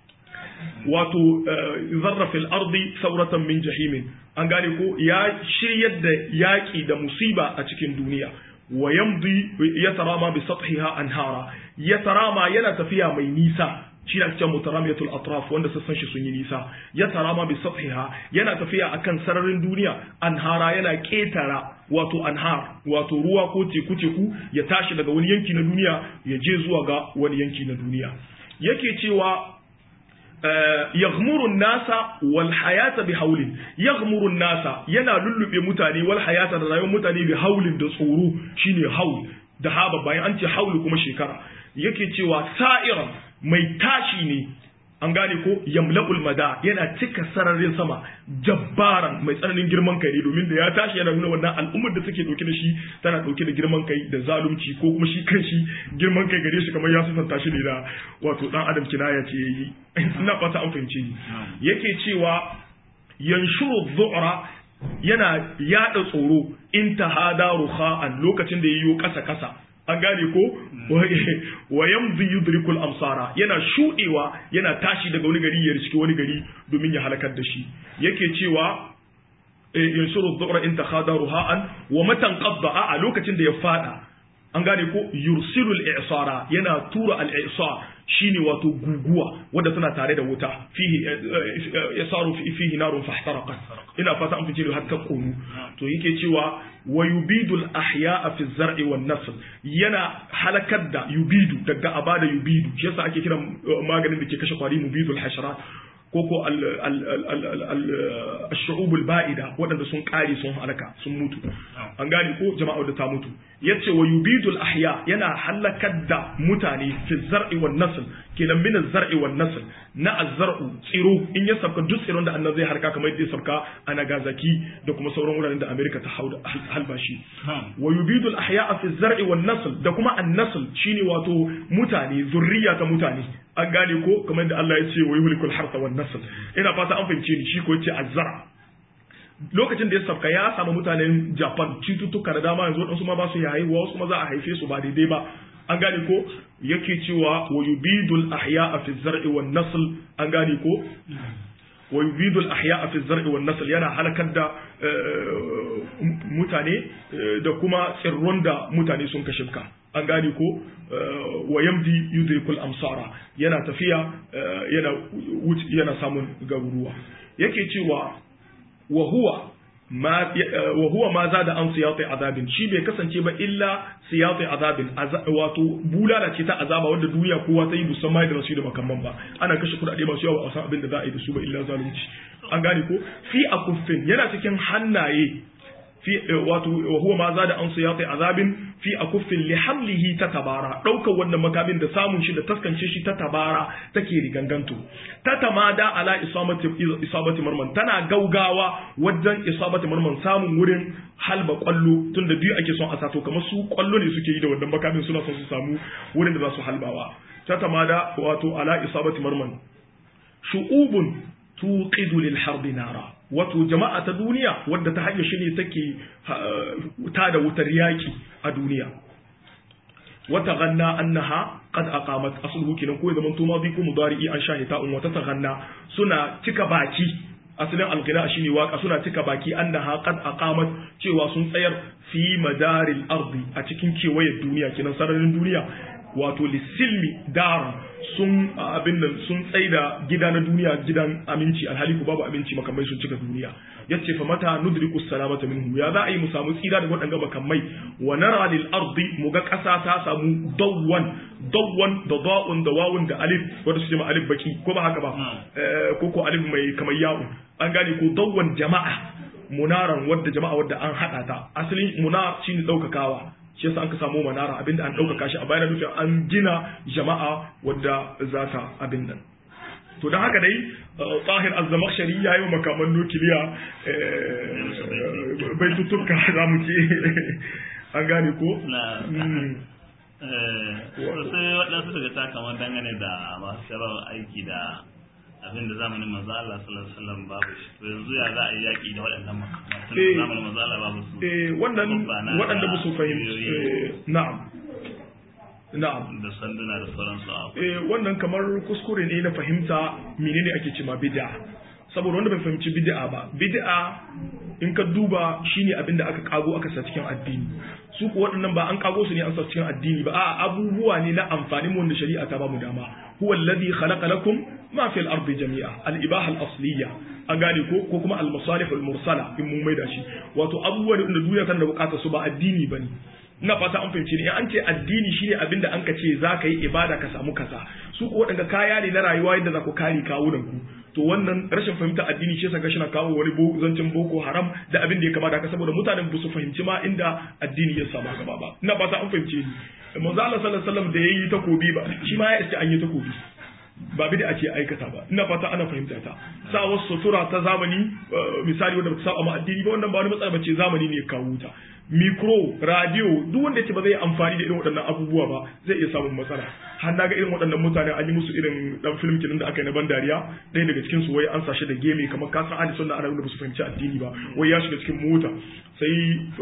wato zarra fil ardi sauratan min jahimin an gane ko ya shiryar da yaƙi da musiba a cikin duniya wa yamdi yatarama bi sathiha anhara yatarama yana tafiya mai nisa shi na cikin mutaramiyatul atraf wanda sassan shi sun yi nisa ya tarama bi sathiha yana tafiya akan sararin duniya anhara yana ketara wato anhar wato ruwa ko teku teku ya tashi daga wani yanki na duniya ya je zuwa ga wani yanki na duniya yake cewa yaghmuru nasa wal hayata bi haulin yaghmuru nasa yana lullube mutane wal hayata da rayuwar mutane bi haulin da tsoro shine haul da haba bayan an ce haulu kuma shekara yake cewa sa'iran mai tashi ne an gane ko yamla'ul mada yana cika sararin sama jabbaran mai tsananin girman kai ne domin da ya tashi yana nuna wannan al'ummar da take dauke da shi tana dauke da girman kai da zalunci ko kuma shi kanshi girman kai gare shi kamar ya sifanta shi ne da wato dan adam kinaya ce yayi ina fata an fahimce ni yake cewa yanshuru dhu'ra yana yada tsoro in tahada ruha'an lokacin da yayyo kasa kasa an gane ko wa yamzi yudrikul amsara yana shudewa yana tashi daga wani gari ya riski wani gari domin ya halakar da shi yake cewa yansuru dhu'ra in takhada ruha'an wa matan qadda a lokacin da ya fada an gane ko yursilul i'sara yana tura al-i'sar shine wato guguwa wadda tana tare da wuta fihi yasaru fihi narun fahtaraqat ina fata an fice har ta konu to yake cewa wa yubidul ahya'a fi zar'i wan nasl yana halakar da yubidu daga abada yubidu shi yasa ake kiran maganin da ke kashe kwari mubidul hasharat koko al-shu'ubul ba'ida waɗanda sun ƙare sun halaka sun mutu an gane ko jama'ar da ta mutu yace wa yubidul ahya yana halakar da mutane fi zar'i wan nasl kenan min zar'i wan nasl na azzar'u tsiro in ya sabka duk tsiron da annabi zai harka kamar yadda ya sabka a Nagasaki da kuma sauran wuraren da America ta hauda halbashi wa yubidul ahya fi zar'i wan nasl da kuma an-nasl shine wato mutane zurriya ta mutane an gane ko kamar da Allah ya ce wa yuhlikul harsa wan nasl ina fata an fahimce ni shi ko yace azzara lokacin da ya sabka ya samu mutanen Japan cututtuka da dama yanzu wadansu ma ba su haihuwa wasu ma za a haife su ba daidai ba an gane ko yake cewa wa yubidul ahya'a fi zar'i wan nasl an gane ko wa yubidul ahya'a fi zar'i wan nasl yana halakar da mutane da kuma tsirron da mutane sun kashe ka an gane ko wa yamdi yudrikul amsara yana tafiya yana yana samun garuruwa yake cewa wa huwa ma wa huwa ma zada an siyati azabin shi bai kasance ba illa siyati azabin wato bulala ce ta azaba wanda duniya kowa ta yi musamman da rasu da makamman ba ana kashe kudade masu yawa a san abin da za a yi da su ba illa zalunci an gane ko fi akuffin yana cikin hannaye fi wato wa huwa ma zada an siyati azabin fi akuffin li hamlihi ta tabara daukar wannan makamin da samun shi da taskance shi ta tabara take riganganto ta tamada ala isabati isabati marman tana gaugawa wajen isabati marman samun wurin halba kwallo tunda biyu ake son a sato kamar su kwallo ne suke yi da wannan makamin suna son su samu wurin da za su halbawa ta tamada wato ala isabati marman shu'ubun tuqidu lil harbi nara wato jama'a ta duniya wadda ta hanyar shi ne take ta da wutar yaki a duniya wata ganna annaha qad aqamat asluhu kinan ko zaman to madi ko mudari'i an shahita un wata taganna suna cika baki asalin alghina shine waka suna cika baki annaha qad aqamat cewa sun tsayar fi madaril ardi a cikin kewayen duniya kinan sararin duniya wato lisilmi dar sun abin nan sun tsaida gida na duniya gidan aminci alhali ku babu aminci makamai sun cika duniya yace fa mata nudriku salamata minhu ya za a yi mu samu tsira da waɗanga makamai wa nara lil ardi mu ga ƙasa ta samu dawwan dawwan da da'un da wawun da alif wanda su jama alif baki ko ba haka ba ko ko alif mai kamar ya'un an gane ko dawwan jama'a munaran wadda jama'a wadda an hada ta asalin munar shine daukakawa shi yasa an ka samu manara abinda an ɗaukaka shi a bayan nufin an gina jama'a wadda za ta abin nan to don haka dai tahir azzamakshari ya yi makaman nukiliya bai tutuka za mu ce an gane ko sai waɗansu daga ta kamar dangane da masu sharar aiki da abin da zamanin manzo Allah sallallahu alaihi wasallam babu shi to yanzu ya za a yi yaki da waɗannan makaman zamanin manzo Allah babu su eh wannan waɗanda ba su fahimci na'am na'am da sanduna da sauransu a eh wannan kamar kuskure ne na fahimta menene ake cewa bid'a saboda wanda bai fahimci bid'a ba bid'a in ka duba shine abin da aka kago aka sa cikin addini su ko waɗannan ba an kago su ne an sa cikin addini ba a abubuwa ne na amfanin wanda shari'a ta ba mu dama huwa alladhi khalaqa lakum ma fil ardi jami'a al ibaha al asliya an gane ko ko kuma al masalih al mursala in mun maida shi wato abubuwa da duniya tana da bukatar su ba addini bane ina fata an fahimci ne in an ce addini shine abin da an ka ce za ka yi ibada ka samu kaza su ko waɗanda kaya ne na rayuwa yadda za ku kare kawunan ku to wannan rashin fahimta addini shi yasa na kawo wani zancen boko haram da abin da ya kamata ka saboda mutanen ba su fahimci ma inda addini ya samu gaba ba ina fata an fahimce ni manzo Allah sallallahu alaihi wasallam da yayi takobi ba shi ma ya iske an yi takobi ba bid'a ce aikata ba ina fata ana fahimta ta sa wasu sutura ta zamani misali wanda ba ta saba ma addini ba wannan ba wani matsala bace zamani ne ya kawo ta micro radio duk wanda ce ba zai amfani da irin waɗannan abubuwa ba zai iya samun matsala har na ga irin waɗannan mutane an yi musu irin dan film kinan da aka yi na ban dariya ɗaya daga cikin su wai an sashi da geme kamar ka san ahli sunna arabi da ba su fahimci addini ba wai ya shiga cikin mota sai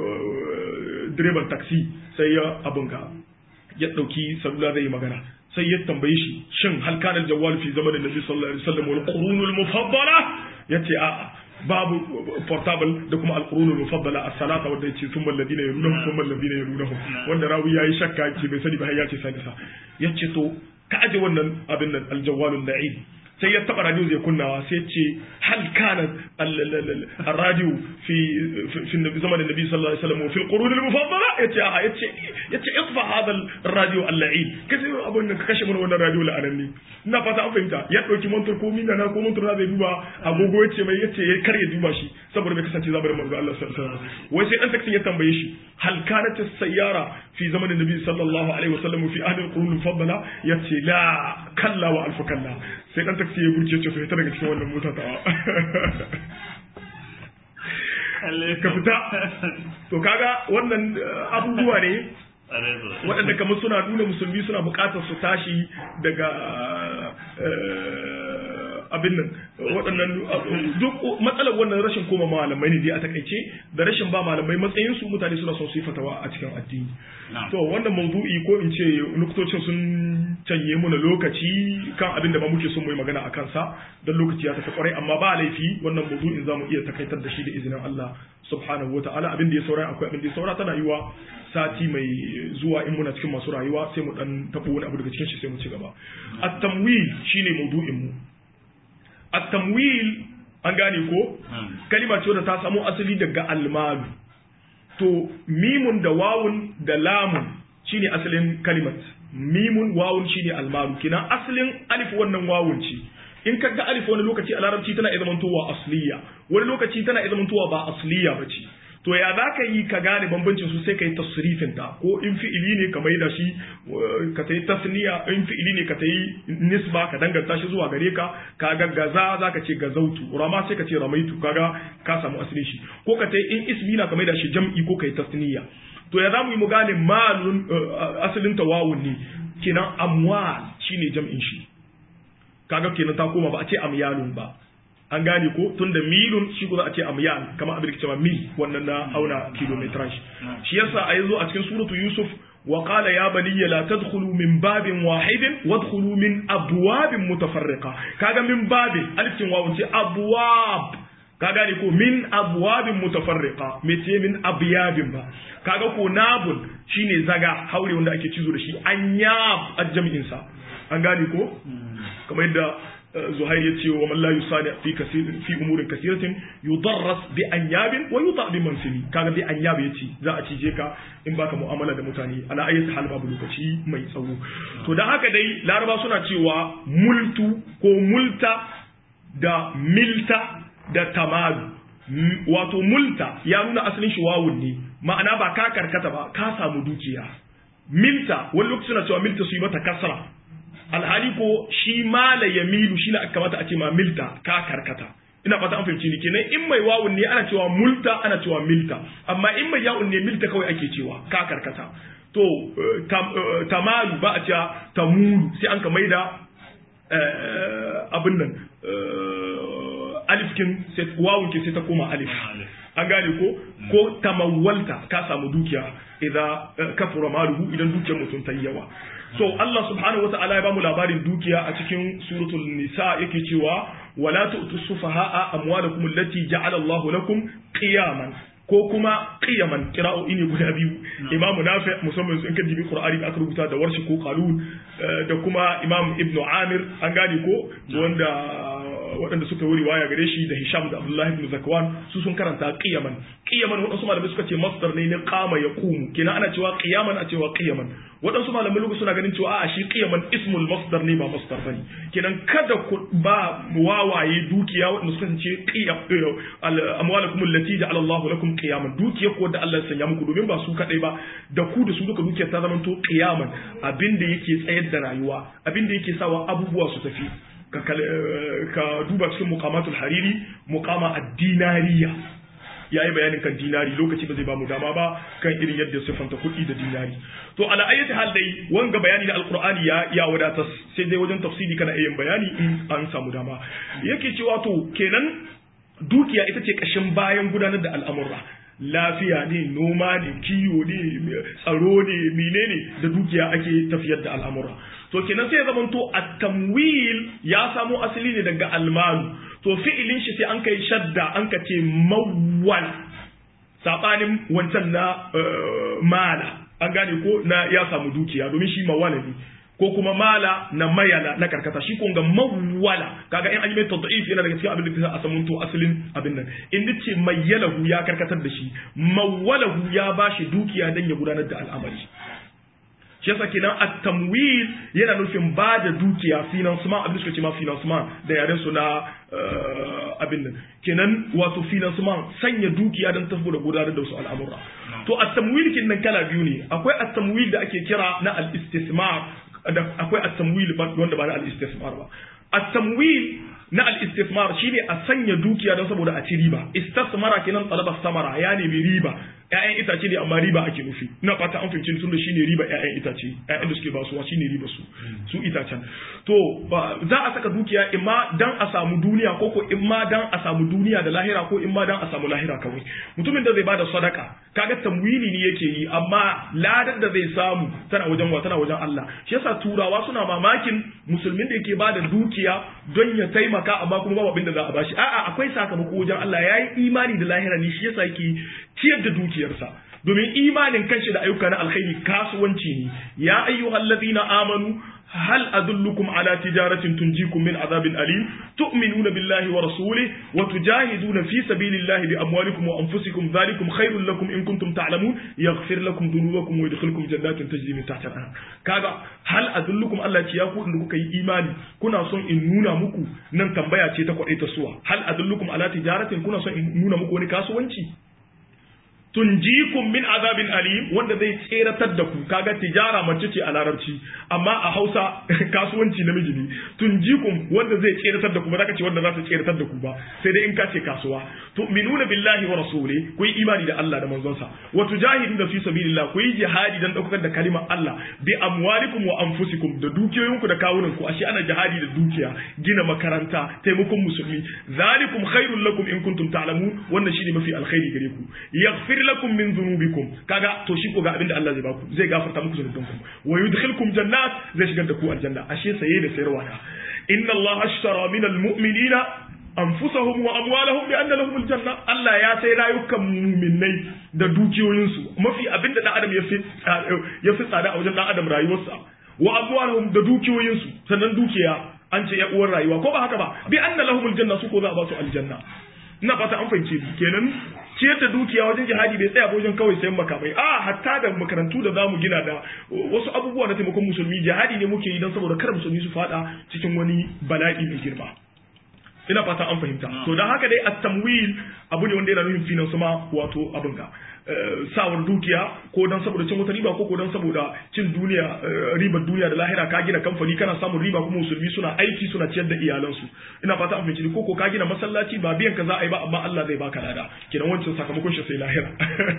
direban taxi sai ya abun ga ya ɗauki salula zai yi magana sai ya tambaye shi shin hal kana jawwal fi zamanin nabi sallallahu alaihi wasallam wal qurunul mufaddala yace a'a babu portable da kuma alqurunul mufaddala as-salata wanda yace thumma alladhina yarunahum thumma alladhina yarunahum wanda rawi yayi shakka ce bai sani ba har yace sai sa yace to ka aje wannan abin nan aljawalul la'id sai ya taba radio zai kunnawa sai ya ce hal kana الراديو في في زمن النبي صلى الله عليه وسلم وفي القرون المفضله yace a yace yace idfa hada الراديو اللعين kace abun nan ka kashe mana wannan radio la'ananni ina fata an fahimta ya dauki mantur ko minna na ko mantur zai duba agogo yace mai yace ya kar ya duba shi saboda bai kasance zamanin manzo Allah sallallahu alaihi wasallam wai sai dan taksin ya tambaye shi hal kanat as-sayyara fi zaman النبي صلى الله عليه وسلم في اهل القرون المفضله yace la kalla wa alfu kalla sai dan taksi ya burce ce to ita daga cikin wannan mota ta ka fita to kaga wannan abubuwa ne waɗanda kamar suna nuna musulmi suna buƙatar su tashi daga abin nan waɗannan duk matsalar wannan rashin koma malamai ne dai a takaice da rashin ba malamai matsayin su mutane suna son su yi fatawa a cikin addini to wannan mawdu'i ko in ce nuktocin sun canye muna lokaci kan abin da ba muke son mu yi magana a kansa don lokaci ya tafi kwarai amma ba laifi wannan mawdu'in zamu iya takaitar da shi da izinin Allah subhanahu wataala abin da ya saura akwai abin da ya saura tana yiwa sati mai zuwa in muna cikin masu rayuwa sai mu dan tabo wani abu daga cikin shi sai mu ci gaba at-tamwil shine mawdu'in mu at-tamwil an gane ko kalima ce wadda ta samo asali daga almalu to mimun da wawun da lamun shine asalin kalimat mimun wawun shine almalu kina asalin alif wannan wawun ce in ka ga alif wani lokaci a larabci tana iya zamantowa asliya wani lokaci tana iya zamantowa ba asliya ba ce to ya za ka yi ka gane bambancin su sai ka yi tasrifin ta ko in fi'ili ne ka mai da shi ka ta yi tasniya in fi'ili ne ka ta yi nisba ka danganta shi zuwa gare ka ka ga gaza za ka ce gazautu rama sai ka ce ramaitu kaga ka samu asali shi ko ka ta yi in ismi na ka mai da shi jam'i ko ka yi tasniya to ya za mu yi mu gane malun asalin tawawun ne kenan amwal shine jam'in shi kaga kenan ta koma ba a ce amyalun ba an gane ko tun da milun shi ko za a ce amyal kamar abin da cewa mil wannan na auna kilometrage shi yasa a yanzu a cikin suratu yusuf wa qala ya baniya la tadkhulu min babin wahidin wadkhulu min abwabin mutafarriqa kaga min babin alifin wawun ce abwab ka gane ko min abwabin mutafarriqa me ce min abyabin ba kaga ko nabul shine zaga haure wanda ake cizo da shi anyab ajjami'in sa an gane ko kamar yadda zuhair ya ce wa man la yusani fi kasir fi umurin kasiratin yudarras bi anyabin wa yuta bi mansili kaga bi anyab yace za a cije ka in baka mu'amala da mutane ala ayyati hal babu lokaci mai tsawo to dan haka dai laraba suna cewa multu ko multa da milta da tamadu wato multa ya nuna asalin shi wawun ne ma'ana ba ka karkata ba ka samu dukiya milta wani lokaci suna cewa milta su yi mata kasra alhali ko shi mala ya milu shi na kamata a ce ma milta ka karkata ina fata an fahimci ni kenan in mai wawun ne ana cewa multa ana cewa milta amma in mai yawun ne milta kawai ake cewa ka karkata to tamalu ba a cewa tamulu sai an ka maida abin nan alifkin wawun ke sai ta koma alif an gane ko ko tamawwalta ka samu dukiya idan kafura maluhu idan dukiyar mutum ta yi yawa so Allah subhanahu wata'ala ya bamu labarin dukiya a cikin suratul nisa yake cewa wala tu'tu sufaha'a amwalakum allati ja'ala Allahu lakum qiyaman ko kuma qiyaman qira'o'i ne guda biyu imam nafi musamman in ka dibi qur'ani da aka rubuta da warshi ko qalun da kuma imam ibnu amir an gane ko wanda waɗanda suka yi riwaya gare shi da Hisham da Abdullahi ibn Zakwan su sun karanta qiyaman qiyaman waɗansu malamai suka ce masdar ne na qama yaqumu kenan ana cewa qiyaman a cewa qiyaman waɗansu malamai lugu suna ganin cewa a shi qiyaman ismul masdar ne ba masdar bane kenan kada ku ba wawaye dukiya waɗanda suka ce qiyam amwalakum allati ja'ala Allahu lakum qiyaman dukiya ko da Allah ya sanya muku domin ba su kadai ba da ku da su duka dukiya ta zama to qiyaman abinda yake tsayar da rayuwa abinda yake sawa abubuwa su tafi ka duba cikin muqamatul hariri muqama ad-dinariya yayi bayanin kan dinari lokaci ba zai ba mu dama ba kan irin yadda siffanta kuɗi da dinari to ala ayyati hal dai wanga bayani da alqur'ani ya ya wadata sai dai wajen tafsiri kana yin bayani in an samu dama yake cewa to kenan dukiya ita ce kashin bayan gudanar da al'amura lafiya ne noma ne kiwo ne tsaro ne menene da dukiya ake tafiyar da al'amura to kenan sai ya zama to at-tamwil ya samo asali ne daga almalu to fi'ilin shi sai an kai shadda an ka ce mawwal sabanin wancan na mala an gane ko na ya samu dukiya domin shi mawala ne ko kuma mala na mayala na karkata shi kun ga mawwala kaga in an yi mai tad'if yana daga cikin abin da a samun to asalin abin nan in dace mayyalahu ya karkatar da shi mawwalahu ya bashi dukiya dan ya gudanar da al'amari shi yasa kenan at-tamwil yana nufin ba da dukiya financement abin da suka ce ma financement da yaren su na abin nan kenan wato financement sanya dukiya don tafi da gudanar da wasu al'amura to at-tamwil kin nan kala biyu ne akwai at-tamwil da ake kira na al-istismar akwai at-tamwil wanda ba na al-istismar ba at-tamwil na al-istismar shine a sanya dukiya don saboda a ci riba istismara kenan talaba samara ya nemi riba ƴaƴan itace ne amma riba ake nufi ina fata an fahimci tunda shine riba ƴaƴan itace ƴaƴan da suke basuwa shine riba su su itacen to za a saka dukiya imma dan a samu duniya ko ko imma dan a samu duniya da lahira ko imma dan a samu lahira kawai mutumin da zai bada sadaka kaga tamwili ne yake yi amma ladar da zai samu tana wajen wa tana wajen Allah shi yasa turawa suna mamakin musulmin da yake bada dukiya don ya taimaka amma kuma babu abin da za a bashi a'a akwai sakamako wajen Allah yayi imani da lahira ne shi yasa yake ciyar da dukiyarsa domin imanin kanshi da ayyuka na alkhairi kasuwanci ne ya ayyuhal ladina amanu hal adullukum ala tijaratin tunjikum min azabin alim tu'minuna billahi wa rasulihi wa tujahiduna fi sabilillahi bi amwalikum wa anfusikum dhalikum khairul lakum in kuntum ta'lamun yaghfir lakum dhunubakum wa yadkhulukum jannatin tajri min tahtiha al-anhar kaga hal adullukum Allah ce ya ku da kuka yi imani kuna son in nuna muku nan tambaya ce ta kwadai ta suwa hal adullukum ala tijaratin kuna son in nuna muku wani kasuwanci tunjikum min azabin alim wanda zai tseratar da ku kaga tijara mace ce a larabci amma a Hausa kasuwanci namiji ne tunjikum wanda zai tseratar da ku ba za ka ce wanda za ta tseratar da ku ba sai dai in ka ce kasuwa tu'minuna billahi wa rasuli ku yi imani da Allah da manzonsa wa tujahiduna fi sabilillah ku yi jihadi dan daukar da kalimar Allah bi amwalikum wa anfusikum da dukiyoyinku da kawunan ku ashe ana jihadi da dukiya gina makaranta taimakon musulmi zalikum khairul lakum in kuntum ta'lamun wannan shine mafi alkhairi gare ku yaghfir lakum min dhunubikum kaga to shi ko ga abinda Allah zai baku zai gafarta muku zunubanku wa yudkhilkum jannat zai shigar da ku aljanna ashe saye da sayarwa na inna Allah ashtara min almu'minina anfusahum wa amwalahum bi anna lahum aljanna Allah ya sai rayukan mu'minai da dukiyoyinsu mafi abinda dan adam ya fi ya fi tsada a wajen dan adam rayuwarsa wa amwalahum da dukiyoyinsu sannan dukiya an ce ya uwar rayuwa ko ba haka ba bi anna lahum aljanna su ko za a ba su aljanna ina fata an fahimce kenan ciyar da dukiya wajen jihadi bai tsaya wajen kawai sayan makamai a hatta da makarantu da zamu gina da wasu abubuwa na taimakon musulmi jihadi ne muke yi don saboda kar musulmi su fada cikin wani bala'i mai girma ina fata an fahimta to dan haka dai at-tamwil abu ne wanda yana nufin finance ma wato abin ga sawar dukiya ko dan saboda cin wata riba ko ko dan saboda cin duniya ribar duniya da lahira ka gina kamfani kana samun riba kuma musulmi suna aiki suna ciyar da iyalansu ina fata an fahimci ko ko ka gina masallaci ba biyan ka za a yi ba amma Allah zai baka lada kenan wancan sakamakon shi sai lahira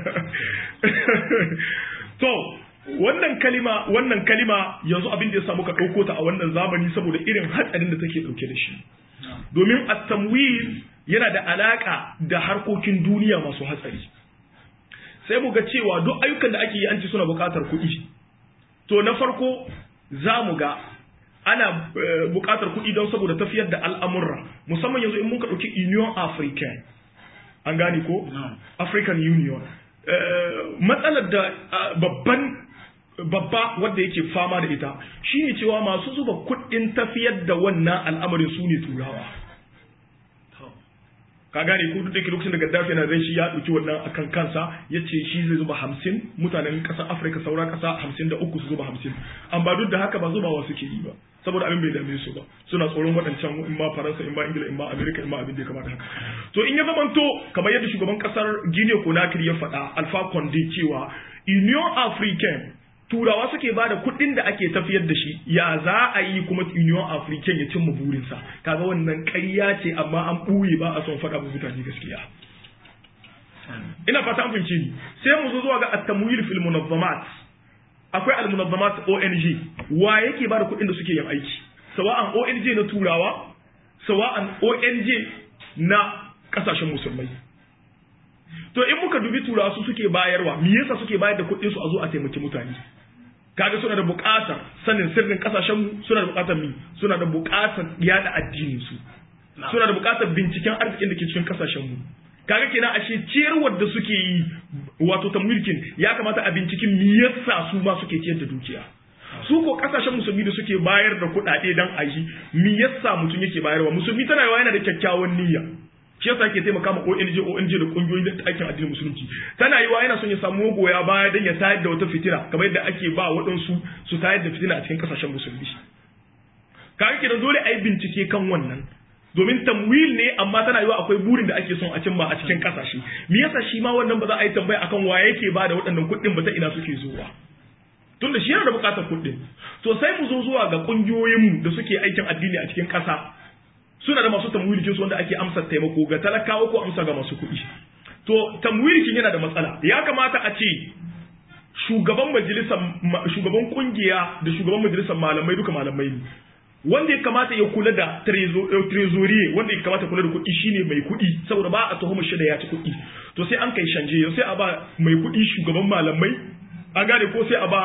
to wannan kalima wannan kalima yanzu abin da ya samu ka ɗauko ta a wannan zamani saboda irin hatsarin da take ɗauke da shi domin at-tamwil yana da alaka da harkokin duniya masu hatsari sai mu ga cewa duk ayyukan da ake yi an ci suna buƙatar kuɗi to na farko za mu ga ana buƙatar kuɗi don saboda tafiyar da al'amurra musamman yanzu in muka ɗauki union african an gane ko african union matsalar da babban babba wanda yake fama da ita shine cewa masu zuba kuɗin tafiyar da wannan al'amarin su ne turawa ka gane ko duk da ke lokacin da Gaddafi na zai shi ya ɗauki wannan akan kansa ya ce shi zai zuba hamsin mutanen ƙasar Afirka saura ƙasa hamsin da uku su zuba hamsin amma duk da haka ba zubawa suke yi ba saboda abin bai dame su ba suna tsoron waɗancan in ma Faransa in ma Ingila in ma Amerika in ma abin da ya kamata haka to in ya zamanto kamar yadda shugaban ƙasar Guinea Conakry ya faɗa Alpha Conde cewa Union Africaine turawa suke ba da kuɗin da ake tafiyar da shi ya za a yi kuma union african ya cimma burinsa kaga wannan ƙarya ce amma an ɓuye ba a son faɗa ba mutane gaskiya ina fata an fahimci ni sai mu zo zuwa ga at-tamwil fil munazzamat akwai al-munazzamat ONG wa yake ba da kuɗin da suke yin aiki sawa'an ONG na turawa sawa'an ONG na kasashen musulmai to in muka dubi turawa su suke bayarwa me yasa suke bayar da kuɗin su a zo a taimaki mutane kaga suna da buƙatar sanin sirrin kasashen mu suna da buƙatar mi suna da buƙatar yada addinin su suna da buƙatar binciken arzikin da ke cikin kasashen mu kaga kenan ashe ciyarwar da suke yi wato ta mulkin ya kamata a binciken me yasa su ma suke ciyar da dukiya su ko kasashen musulmi da suke bayar da kuɗaɗe dan a yi me yasa mutum yake bayarwa musulmi tana yawa yana da kyakkyawan niyya shi yasa yake taimaka ma ONG ONG da kungiyoyin da aikin addinin musulunci tana yiwa yana son ya samu goya baya dan ya tayar da wata fitina kamar yadda ake ba waɗansu su tayar da fitina a cikin kasashen musulmi kaga kenan dole a yi bincike kan wannan domin tamwil ne amma tana yiwa akwai burin da ake son a cimma a cikin kasashe me yasa shi ma wannan ba za a yi tambaya akan wa yake ba da waɗannan kuɗin ba ta ina suke zuwa tunda shi yana da buƙatar kuɗin to sai mu zo zuwa ga ƙungiyoyinmu da suke aikin addini a cikin ƙasa suna da masu tamwilikin su wanda ake amsa taimako ga talakawa ko amsa ga masu kuɗi to tamwilikin yana da matsala ya kamata a ce shugaban majalisar shugaban kungiya da shugaban majalisar malamai duka malamai ne wanda ya kamata ya kula da trezorier wanda ya kamata kula da kuɗi shine mai kuɗi saboda ba a tuhumar shi da ya ci kuɗi to sai an kai shanje sai a ba mai kuɗi shugaban malamai an gane ko sai a ba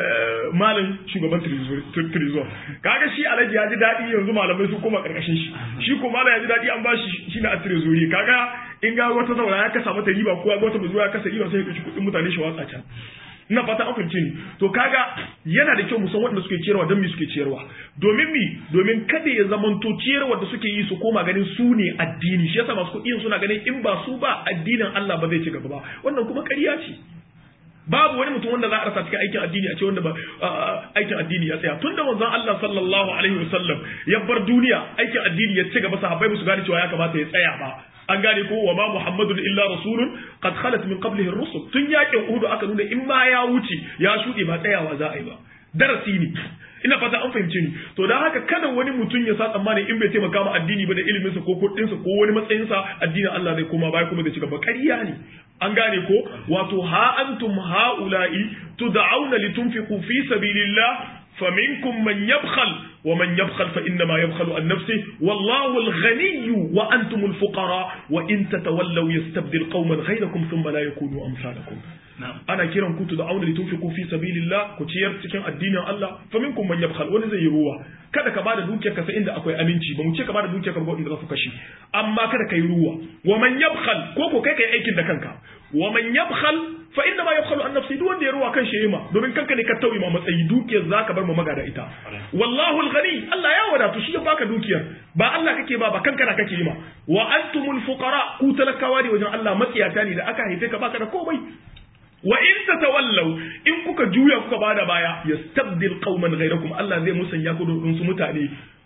malam shugaban trezor kaga shi alhaji ya ji daɗi yanzu malamai su koma ƙarƙashin shi shi ko malam ya ji daɗi an ba shi shi na a trezori kaga in ga wata zaura ya kasa mata riba ko wata bazuwa ya kasa riba sai ya ɗauki kuɗin mutane shi watsa can ina fata an fahimci ni to kaga yana da kyau mu san waɗanda suke ciyarwa don me suke ciyarwa domin mi domin kada ya zamanto ciyarwa da suke yi su koma ganin su ne addini shi yasa masu kuɗi suna ganin in ba su ba addinin Allah ba zai ci gaba ba wannan kuma ƙarya ce babu wani mutum wanda za a rasa cikin aikin addini a ce wanda ba aikin addini ya tsaya tunda manzon Allah sallallahu alaihi wasallam ya bar duniya aikin addini ya ci gaba sahabbai musu gane cewa ya kamata ya tsaya ba an gane ko wa ma muhammadun illa rasulun qad khalat min qablihi ar-rusul tun yakin uhud aka nuna in ma ya wuce ya shuɗe ba tsayawa za a yi ba darasi ne ina fata an fahimce ni to dan haka kada wani mutum ya sa tsammani in bai taimaka ma addini ba da iliminsa ko kuɗinsa ko wani matsayinsa addinin Allah zai koma baya kuma zai ci gaba ƙarya ne an gane ko wato ha antum haula'i tud'auna litunfiqu fi sabilillah فمنكم من يبخل ومن يبخل فإنما يبخل عن نفسه والله الغني وأنتم الفقراء وإن تتولوا يستبدل قوما غيركم ثم لا يكونوا أمثالكم ana kiran ku da auna litunfiqu fi sabilillah ku ciyar cikin addinin Allah fa minkum man yabkhal wani zai yi ruwa kada ka bada dukiyar ka sai inda akwai aminci ba mu ce ka bada dukiyar ka ba inda za su kashi amma kada ka yi ruwa wa man yabkhal ko ko kai kai aikin da kanka wa man yabkhal fa inna ma yabkhalu an nafsi duk wanda ya ruwa kan shi ma domin kanka ne ka tauye ma matsayi dukiyar zaka bar mu magada ita wallahu al-ghani Allah ya wadatu shi ya baka dukiyar ba Allah kake ba ba kanka na kake yi ma wa antumul fuqara ku talakawa ne wajen Allah matsiyata ne da aka haife ka baka da komai wa in tatawallaw in kuka juya kuka bada baya yastabdil qauman ghayrakum Allah zai musanya ku da su mutane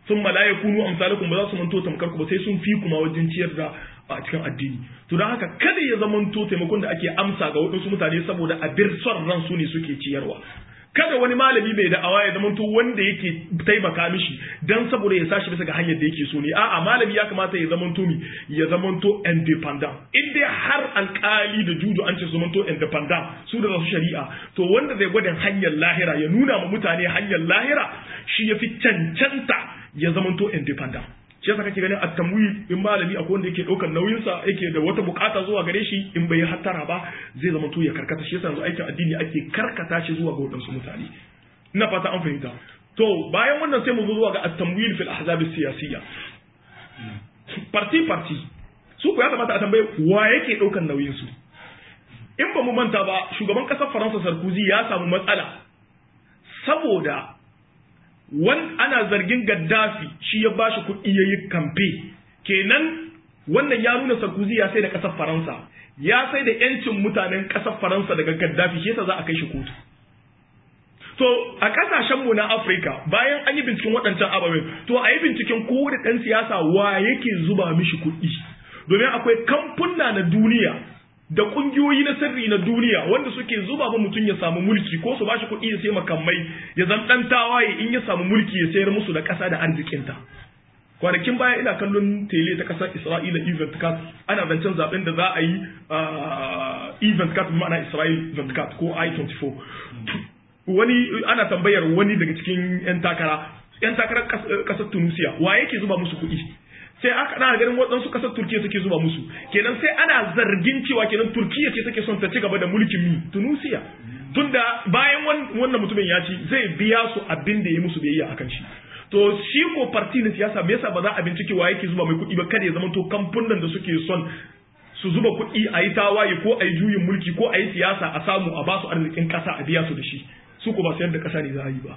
sun la yakunu amsalakum ba za su manto tamkar ku ba sai sun fi kuma wajen ciyar da a cikin addini to don haka kada ya zamanto taimakon da ake amsa ga waɗansu mutane saboda a bir son ran su ne suke ciyarwa kada wani malami bai da'awa ya zamanto wanda yake taimaka mishi dan saboda ya sashi bisa ga hanyar da yake so ne a'a malami ya kamata ya zamanto mi ya zamanto independent in dai har alkali da juju an ce su zamanto independent su da su shari'a to wanda zai gwada hanyar lahira ya nuna ma mutane hanyar lahira shi ya fi cancanta ya zamanto independent shi yasa kake ganin at-tamwil in malami akwai wanda yake daukar nauyin sa yake da wata bukata zuwa gare shi in bai hattara ba zai zama to ya karkata shi yasa yanzu aikin addini ake karkata shi zuwa ga wadansu mutane ina fata an fahimta to bayan wannan sai mu zo zuwa ga at-tamwil fil ahzab siyasiyya party party su ko ya kamata a tambaye wa yake daukar nauyin su in ba mu manta ba shugaban kasar Faransa Sarkozy ya samu matsala saboda wan ana zargin Gaddafi shi ya bashi kuɗi yayi kamfe kenan wannan ya nuna Sarkozy ya sai da ƙasar Faransa ya sai da yancin mutanen ƙasar Faransa daga Gaddafi shi yasa za a kai shi kotu to a kasashen mu na Afirka bayan an yi binciken waɗancan ababen to a yi binciken kowane ɗan siyasa wa yake zuba mishi kuɗi domin akwai kamfuna na duniya da kungiyoyi na sirri na duniya wanda suke zuba ma mutum ya samu mulki ko su bashi kuɗi ya sai makamai ya zan dan tawaye in ya samu mulki ya sayar musu da ƙasa da arzikinta kwanakin baya ina kallon tele ta ƙasar Isra'ila event card ana zancen zaben da za a yi event card ma'ana Israel event card ko I24 wani ana tambayar wani daga cikin yan takara yan takarar ƙasar Tunisia wa yake zuba musu kuɗi sai aka na ganin waɗansu ƙasar Turkiya suke zuba musu kenan sai ana zargin cewa kenan Turkiya ce take son ta ci gaba da mulkin mi Tunisia tunda bayan wannan mutumin ya ci zai biya su abin da ya musu biyayya akan shi to shi ko parti na siyasa me yasa ba za a bincike wa yake zuba mai kuɗi ba kada ya zama to kamfunan da suke son su zuba kuɗi a yi tawaye ko a yi juyin mulki ko a yi siyasa a samu a basu arzikin ƙasa a biya su da shi su ko ba sayar da ƙasa ne za a yi ba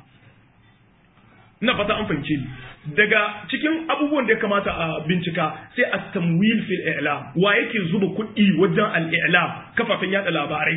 ina fata an fahimce ni daga cikin abubuwan da ya kamata a bincika sai a tamwil fil i'lam wa yake zuba kuɗi wajen al-i'lam kafafen yada labarai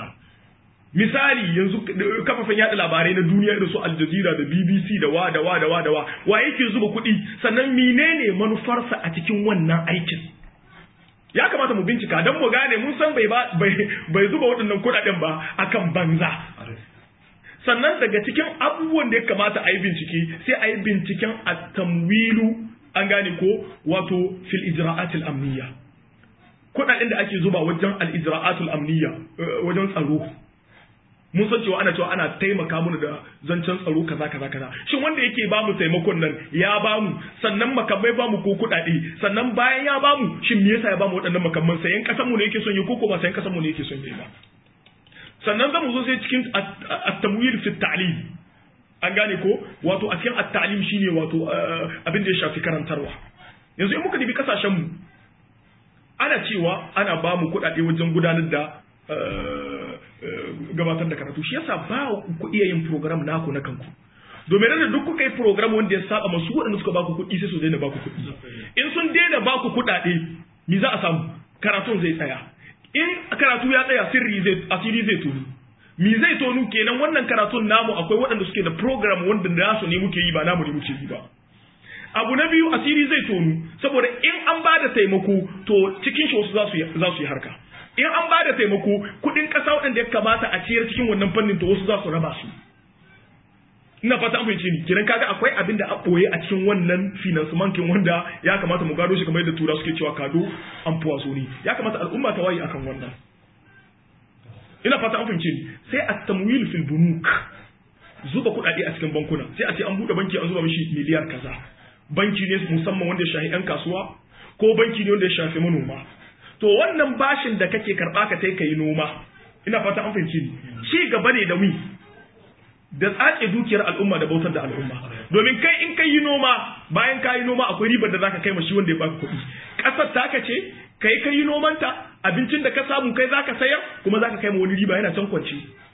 misali yanzu kafafen yada labarai na duniya irin su Al Jazeera da BBC da wa da wa da wa da wa wa yake zuba kuɗi sannan menene manufarsa a cikin wannan aikin ya kamata mu bincika don mu gane mun san bai bai zuba waɗannan kuɗaɗen ba akan banza sannan daga cikin abubuwan da ya kamata a yi bincike sai a yi binciken a tamwilu an gane ko wato fil ijra'atul amniya kudaden da ake zuba wajen al ijra'atul amniya wajen tsaro mun san cewa ana cewa ana taimaka mana da zancen tsaro kaza kaza kaza shin wanda yake ba mu taimakon nan ya ba mu sannan makamai ba mu ko kudade sannan bayan ya ba mu shin me yasa ya ba mu waɗannan makamman sayan kasan mu ne yake son yi ko ko ba sayan kasan mu ne yake son yi ba sannan zamu zo sai cikin at-tamwil fi at-ta'lim an gane ko wato a cikin at-ta'lim shine wato abin da ya shafi karantarwa yanzu in muka dibi kasashen mu ana cewa ana ba mu kuɗaɗe wajen gudanar da gabatar da karatu shi yasa ba ku iya yin program naku na kanku domin da duk kuka yi program wanda ya saba masu waɗanda suka baku kuɗi sai su daina baku kuɗi in sun daina baku kuɗaɗe me za a samu karatun zai tsaya in karatu ya tsaya sirri zai asiri zai tonu mi zai tonu kenan wannan karatun namu akwai waɗanda suke da program wanda nasu ne muke yi ba namu ne muke yi ba abu na biyu asiri zai tonu saboda in an ba da taimako to cikin shi wasu za su yi harka in an ba da taimako kuɗin ƙasa waɗanda ya kamata a ciyar cikin wannan fannin to wasu za su raba su ina fata an fahimci ni kiran kaga akwai abin da a boye a cikin wannan financementin wanda ya kamata mu gado shi kamar yadda tura suke cewa kado an fuwa so ne ya kamata al'umma ta waye akan wannan ina fata an fahimci ni sai a tamwil fil bunuk zuba kuɗaɗe a cikin bankuna sai a ce an buɗe banki an zuba mishi miliyar kaza banki ne musamman wanda ya shafi yan kasuwa ko banki ne wanda ya shafi manoma to wannan bashin da kake karɓa ka kai ka yi noma ina fata an fahimci ni ci gaba ne da wi da tsace dukiyar al'umma da bautar da al'umma domin kai in kai yi noma bayan ka yi noma akwai ribar da zaka kai ma shi wanda ya baka kuɗi ƙasar taka ce kai kai yi nomanta abincin da ka samu kai zaka sayar kuma zaka kai ma wani riba yana can kwance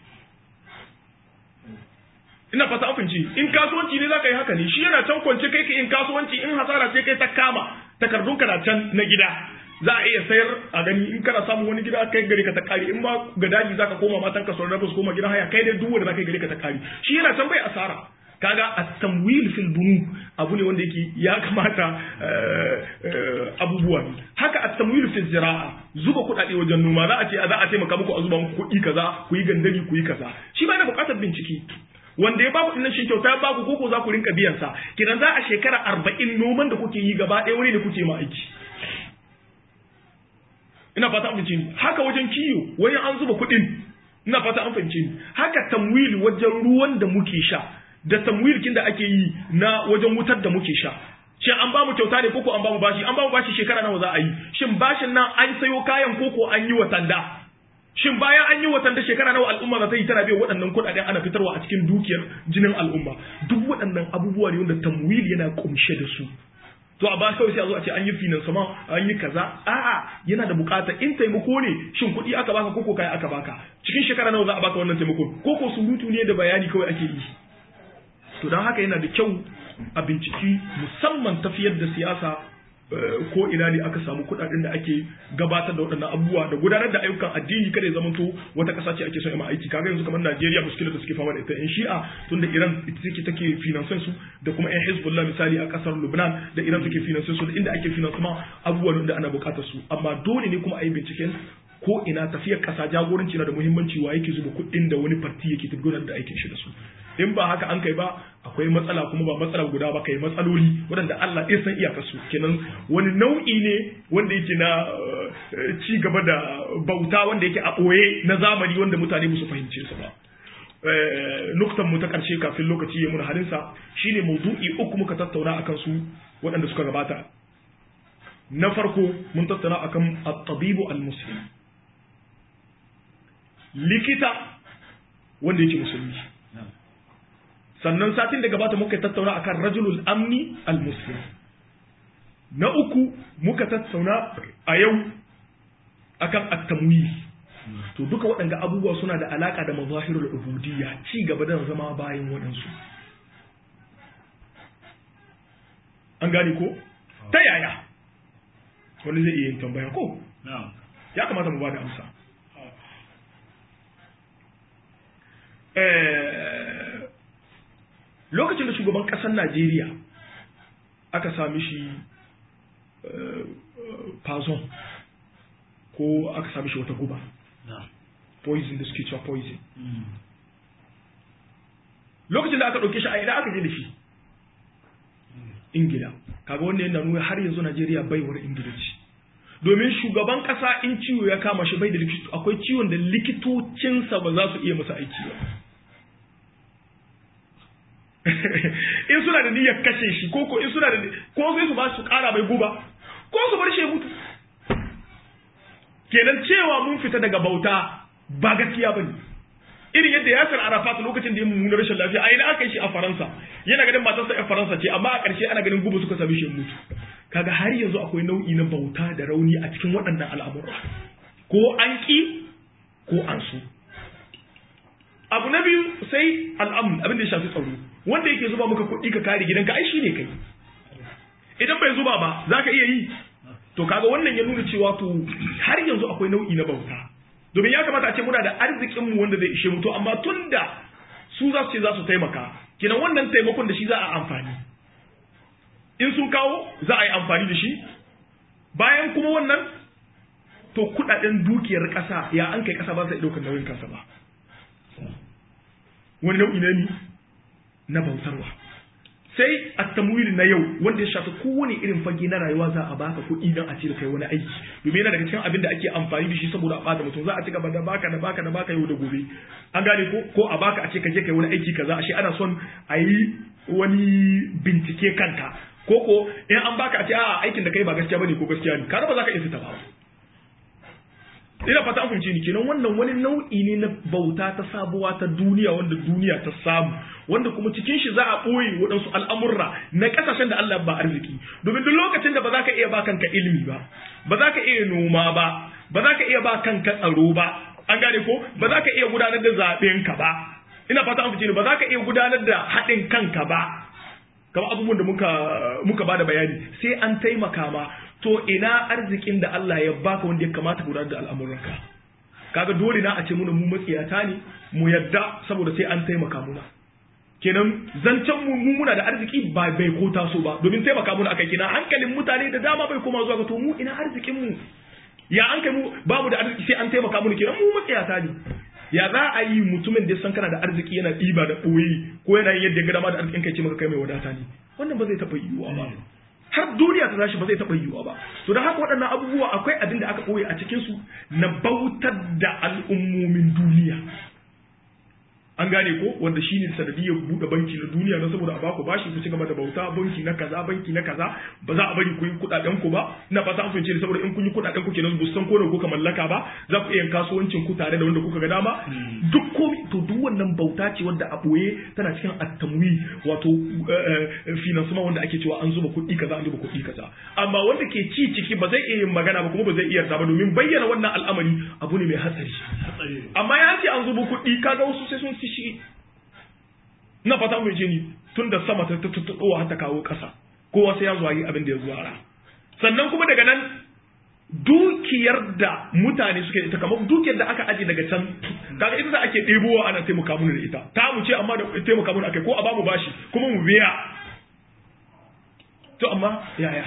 ina fata afinci in kasuwanci ne zaka yi haka ne shi yana can kwance kai ka yin kasuwanci in hasara ce kai ta kama takardun ka na can na gida za a iya sayar a gani in kana samun wani gida kai gari ka ta kare in ma ga daji zaka koma matan ka sauran su koma gidan haya kai dai duk wanda zaka yi gari ka ta kare shi yana can bai asara kaga at-tamwil fil bunu abu ne wanda yake ya kamata abubuwa ne haka at-tamwil fil zira'a zuba kuɗaɗe wajen noma za a ce za a taimaka muku a zuba muku kuɗi kaza ku yi gandari ku yi kaza shi ba yana buƙatar bincike wanda ya baku dinnan shi kyauta ya baku koko za ku rinka biyan sa kidan za a shekara arba'in noman da kuke yi gaba ɗaya wani da kuke ma aiki ina fata an fahimci haka wajen kiyo wajen an zuba kuɗin ina fata an fahimci haka tamwil wajen ruwan da muke sha da tamwilkin da ake yi na wajen wutar da muke sha shin an bamu kyauta ne koko an bamu bashi an bamu bashi shekara nawa za a yi shin bashin nan an sayo kayan koko an yi watanda shin bayan an yi watanda shekara nawa al'umma za ta yi tana biyan waɗannan kuɗaɗen ana fitarwa a cikin dukiyar jinin al'umma duk waɗannan abubuwa ne wanda tamwil yana kumshe da su to a ba kawai sai a zo a ce an yi finansama an yi kaza a'a yana da bukata in taimako ne shin kuɗi aka baka koko kai aka baka cikin shekara nawa za a baka wannan taimakon koko surutu ne da bayani kawai ake yi to don haka yana da kyau a binciki musamman tafiyar da siyasa ko ina ne aka samu kuɗaɗen da ake gabatar da waɗannan abubuwa da gudanar da ayyukan addini kada ya zamanto wata ƙasa ce ake son yi aiki kaga yanzu kamar Najeriya muskilar da suke fama da ita yan Shi'a tunda Iran ita take take finansan su da kuma yan Hezbollah misali a ƙasar Lebanon da Iran take finansan su da inda ake finansama abubuwan da ana buƙatar su amma dole ne kuma a yi binciken ko ina tafiyar ƙasa jagoranci na da muhimmanci wa yake zuba kuɗin da wani farti yake gudanar da aikin shi da su in ba haka an kai ba akwai matsala kuma ba matsala guda ba kai matsaloli waɗanda Allah ya san iyakarsu kenan wani nau'i ne wanda yake na ci gaba da bauta wanda yake a ɓoye na zamani wanda mutane ba su fahimce su ba nuktan mu ta ƙarshe kafin lokaci ya muna halinsa shine maudu'i uku muka tattauna akan su waɗanda suka gabata na farko mun tattauna akan at-tabibu al-muslim likita wanda yake musulmi sannan satin da gabata muka tattauna akan rajulul amni al-muslim na uku muka tattauna a yau akan at-tamwil to duka waɗanda abubuwa suna da alaka da mazahirul ubudiyya ci gaba da zama bayan waɗansu an gane ko ta yaya wani zai iya yin tambaya ko ya kamata mu ba da amsa lokacin da shugaban ƙasar najeriya aka sami shi pazon ko aka sami shi wata guba poison da suke cewa poison lokacin da aka ɗauke shi a ina aka je da shi ingila kaga wanda yana nuna har yanzu najeriya baiwar ingila ce domin shugaban ƙasa in ciwo ya kama shi bai da likito akwai ciwon da likitocinsa ba za su iya masa aiki ba in suna da niyyar kashe shi ko ko in suna da ko sai su ba su kara mai guba ko su bar shi mutu kenan cewa mun fita daga bauta ba gaskiya bane irin yadda Yasir Arafat lokacin da ya mummuna rashin lafiya a ina aka yi shi a Faransa yana ganin matarsa ƴan Faransa ce amma a ƙarshe ana ganin guba suka sami shi mutu kaga har yanzu akwai nau'i na bauta da rauni a cikin waɗannan al'amura ko an ƙi ko an so abu na biyu sai al'amun abin da ya shafi tsaro wanda yake zuba maka kuɗi ka kare gidanka ai shi ne kai idan bai zuba ba za ka iya yi to kaga wannan ya nuna cewa to har yanzu akwai nau'i na bauta domin ya kamata a ce muna da arzikin mu wanda zai ishe mu to amma tunda su za su ce za su taimaka kinan wannan taimakon da shi za a amfani in sun kawo za a yi amfani da shi bayan kuma wannan to kudaden dukiyar kasa ya an kai kasa ba sai daukar nauyin kansa ba wani nau'i na ni na bautarwa sai at-tamwil na yau wanda ya shafi kowane irin fage na rayuwa za a baka kuɗi don a ce da kai wani aiki domin yana daga cikin abin da ake amfani da shi saboda a bada mutum za a ci gaba da baka da baka da baka yau da gobe an gane ko ko a baka a ce ka je kai wani aiki kaza ashe ana son a yi wani bincike kanka ko ko in an baka a ce a aikin da kai ba gaskiya bane ko gaskiya ne kada ba za ka iya fita ba ina fata an fahimci ni kenan wannan wani nau'i ne na bauta ta sabuwa ta duniya wanda duniya ta samu wanda kuma cikin shi za a ɓoye waɗansu al'amurra na ƙasashen da Allah ba arziki domin duk lokacin da ba za ka iya ba kanka ilimi ba ba za ka iya noma ba ba za ka iya ba kanka tsaro ba an gane ko ba za ka iya gudanar da zaɓen ka ba ina fata an fahimci ni ba za ka iya gudanar da haɗin kanka ba kamar abubuwan da muka muka bada bayani sai an taimaka ma to ina arzikin da Allah ya baka wanda ya kamata gudanar da al'amuranka kaga dole na a ce muna mu matsiyata ne mu yadda saboda sai an taimaka muna kenan zancen mu mu muna da arziki ba bai ko taso ba domin taimaka mun akai kenan hankalin mutane da dama bai koma zuwa ga to mu ina arzikin mu ya an kai mu babu da arziki sai an taimaka mun kenan mu matsayata ne ya za a yi mutumin da san kana da arziki yana ɗiba da ɓoye ko yana yin yadda ya ga dama da arzikin kai ce maka kai mai wadata ne wannan ba zai taɓa yiwuwa ba har duniya ta tashi ba zai taɓa yiwuwa ba to da haka waɗannan abubuwa akwai abin da aka ɓoye a cikinsu na bautar da al'ummomin duniya an gane ko wanda shi ne sanadiyar buɗe banki na duniya na saboda a baku bashi ku ci gaba da bauta banki na kaza banki na kaza ba za a bari ku yi kuɗaɗen ku ba ina fata an fahimce saboda in kun yi kuɗaɗen ku kenan bu san ko ne kuka mallaka ba za ku iya kasuwancin ku tare da wanda kuka ga dama duk komai to duk wannan bauta ce wanda a ɓoye tana cikin attamwi wato finansama wanda ake cewa an zuba kuɗi kaza an zuba kuɗi kaza amma wanda ke ci ciki ba zai iya yin magana ba kuma ba zai iya yarda ba domin bayyana wannan al'amari abu ne mai hatsari amma ya ce an zuba kuɗi kaga wasu sai sun shi na fata mai jini tun da sama ta tuttuɗowa har ta kawo ƙasa kowa sai ya zuwa yi abin da ya zuwa ra sannan kuma daga nan dukiyar da mutane suke da ita kamar dukiyar da aka aje daga can kaga ita da ake ɗebowa ana taimaka mana da ita ta mu ce amma da taimaka mana akai ko a bamu bashi kuma mu biya to amma yaya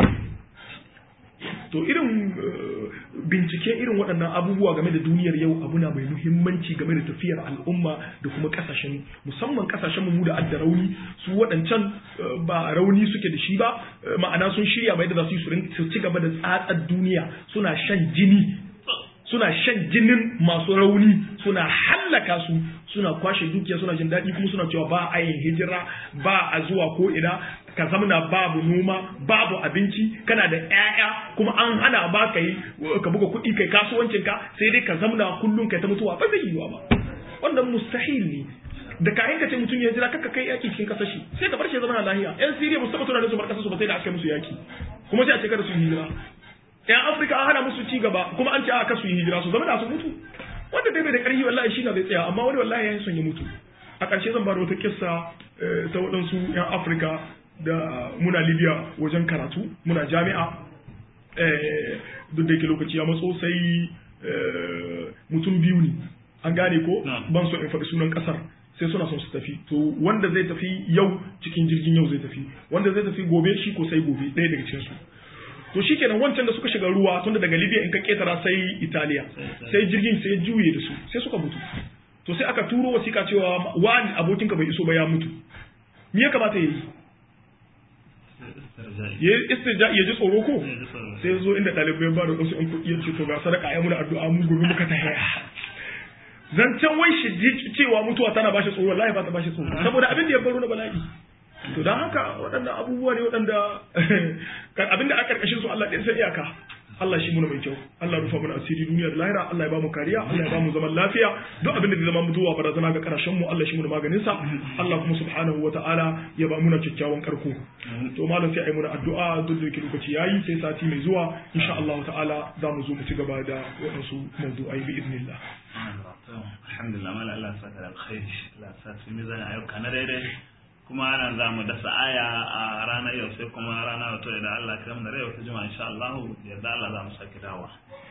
to irin bincike irin waɗannan abubuwa game da duniyar yau abu na mai muhimmanci game da tafiyar al'umma da kuma ƙasashen musamman ƙasashen mu da adda rauni su waɗancan ba rauni suke da shi ba ma'ana sun shirya mai da za su yi su ci gaba da tsatsar duniya suna shan jini suna shan jinin masu rauni suna hallaka su suna kwashe dukiya suna jin daɗi kuma suna cewa ba a yin hijira ba a zuwa ko ina ka zamana babu noma babu abinci kana da ƴaƴa kuma an hana ba ka yi ka buga kuɗi kai kasuwancin ka sai dai ka zamana kullum kai ta mutuwa ba zai yiwa ba wannan mustahil ne da kayan ka ce mutum ya jira kaka kai yaki cikin kasar shi sai ka bar shi zama lahiya yan siriya ba su taɓa tunanin su bar kasar su ba sai da aka musu yaki kuma sai a ce kada su hijira yan afirka an hana musu ci gaba kuma an ce aka su yi hijira su zama da su mutu wanda dai bai da ƙarfi wallahi shi na zai tsaya amma wani wallahi ya son ya mutu a ƙarshe zan ba da wata kissa ta waɗansu yan afirka da muna libya wajen karatu muna jami'a duk da yake lokaci ya matso sai mutum biyu ne an gane ko ban so in faɗi sunan ƙasar sai suna son su tafi to wanda zai tafi yau cikin jirgin yau zai tafi wanda zai tafi gobe shi ko sai gobe ɗaya daga cikin su to shikenan wancan da suka shiga ruwa tunda daga libya in ka ketara sai italiya sai jirgin sai juye da su sai suka mutu to sai aka turo wasiƙa cewa wani abokinka bai iso ba ya mutu me ya kamata ya yi ya istirja ya ji tsoro ko sai zo inda ɗalibai ba da wasu in kuɗi ya ce to ga sadaka ya muna addu'a mun gobe muka ta haya zancen wai shi cewa mutuwa tana bashi tsoro wallahi ba ta bashi tsoro saboda abin da ya baro na bala'i to don haka waɗannan abubuwa ne waɗanda abin da aka ƙarƙashin su Allah ɗin sai iyaka Allah shi muna mai kyau Allah rufa mana asiri duniya da lahira Allah ya ba mu kariya Allah ya ba mu zaman lafiya duk abin da zai zama mutuwa barazana ga karashen mu Allah shi muna maganin sa Allah kuma subhanahu wataala ya ba muna kyakkyawan karko to malam sai ai muna addu'a duk da yake lokaci yayi sai sati mai zuwa insha Allah ta'ala za mu zo mu ci gaba da waɗansu mawdu'ai bi idnillah alhamdulillah mala Allah saka da alkhairi Allah sa su mizan ayyuka na daidai kuma nan za mu dasa aya a ranar yau sai kuma rana wato da Allah ya mu da rai wata juma'a insha Allah yadda Allah za mu sake dawa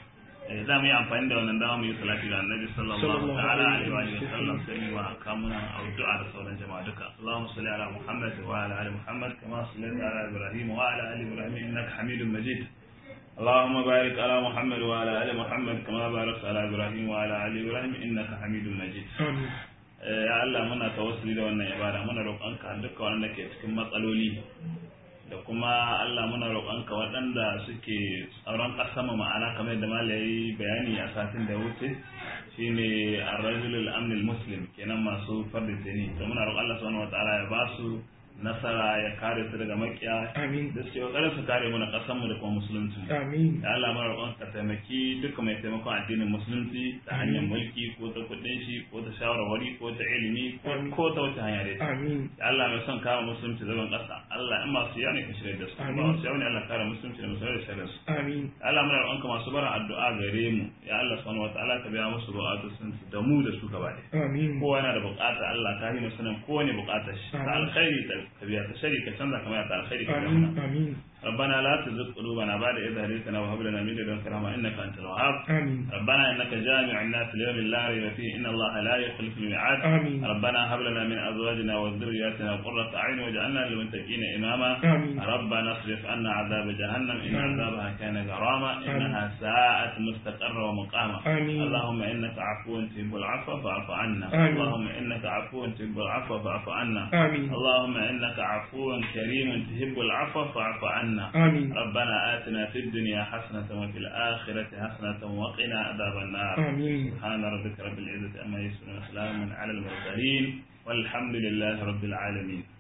za mu yi amfani da wannan dama mu yi salati ga annabi sallallahu ta'ala alaihi wa sallam sai mu wa kamuna addu'a da sauran jama'a duka Allahumma salli ala Muhammad wa ala ali Muhammad kama sallaita ala Ibrahim wa ala ali Ibrahim innaka Hamidum Majid اللهم بارك على محمد وعلى ال محمد كما باركت على ابراهيم وعلى ال ابراهيم انك حميد مجيد amin ya Allah muna tawassuli da wannan ibada muna roƙonka duka wanda ke cikin matsaloli da kuma Allah muna roƙonka waɗanda suke tsaron ƙasa mu ma'ana kamar yadda malayi bayani a satin da wuce shine ar-rajulul amnil muslim kenan masu fardin tani to muna roƙon Allah subhanahu wataala ya ba su nasara ya kare su daga makiya amin da suke kokarin su kare mu na ƙasar mu da kuma musulunci amin ya Allah muna roƙon ka taimaki duka mai taimakon addinin musulunci ta hanyar mulki ko ta kuɗin shi ko ta shawarwari ko ta ilimi ko ko ta wata hanya dai amin ya Allah mai son kare musulunci zaban ƙasa Allah in masu yawa ne ka shirya da su ba Amin. masu yawa ne Allah kare musulunci da musulunci da shirya su amin ya Allah muna roƙon ka masu barin addu'a gare mu ya Allah subhanahu wataala ka biya musu buƙatun su da mu da su gaba ɗaya amin kowa yana da buƙata Allah ka yi sanin kowane buƙatar shi ta Amin. alkhairi ta ka biya ta shari ka canza kamar ta alkhairi ka biya amin mana amin ربنا لا تزغ قلوبنا بعد إذ هديتنا وهب لنا من لدنك رحمة إنك أنت الوهاب آمين ربنا إنك جامع الناس ليوم لا ريب فيه إن الله لا يخلف الميعاد آمين ربنا هب لنا من أزواجنا وذرياتنا قرة أعين واجعلنا للمتقين إماما آمين ربنا اصرف عنا عذاب جهنم إن آمين. عذابها كان غراما إنها ساءت مستقرا ومقاما آمين. اللهم إنك عفو تحب العفو فاعف عنا آمين. اللهم إنك عفو تحب العفو فاعف عنا آمين اللهم إنك عفو كريم تحب العفو فاعف عنا آمين ربنا آتنا في الدنيا حسنة وفي الآخرة حسنة وقنا عذاب النار آمين سبحان ربك رب العزة أما يصفون وسلام على المرسلين والحمد لله رب العالمين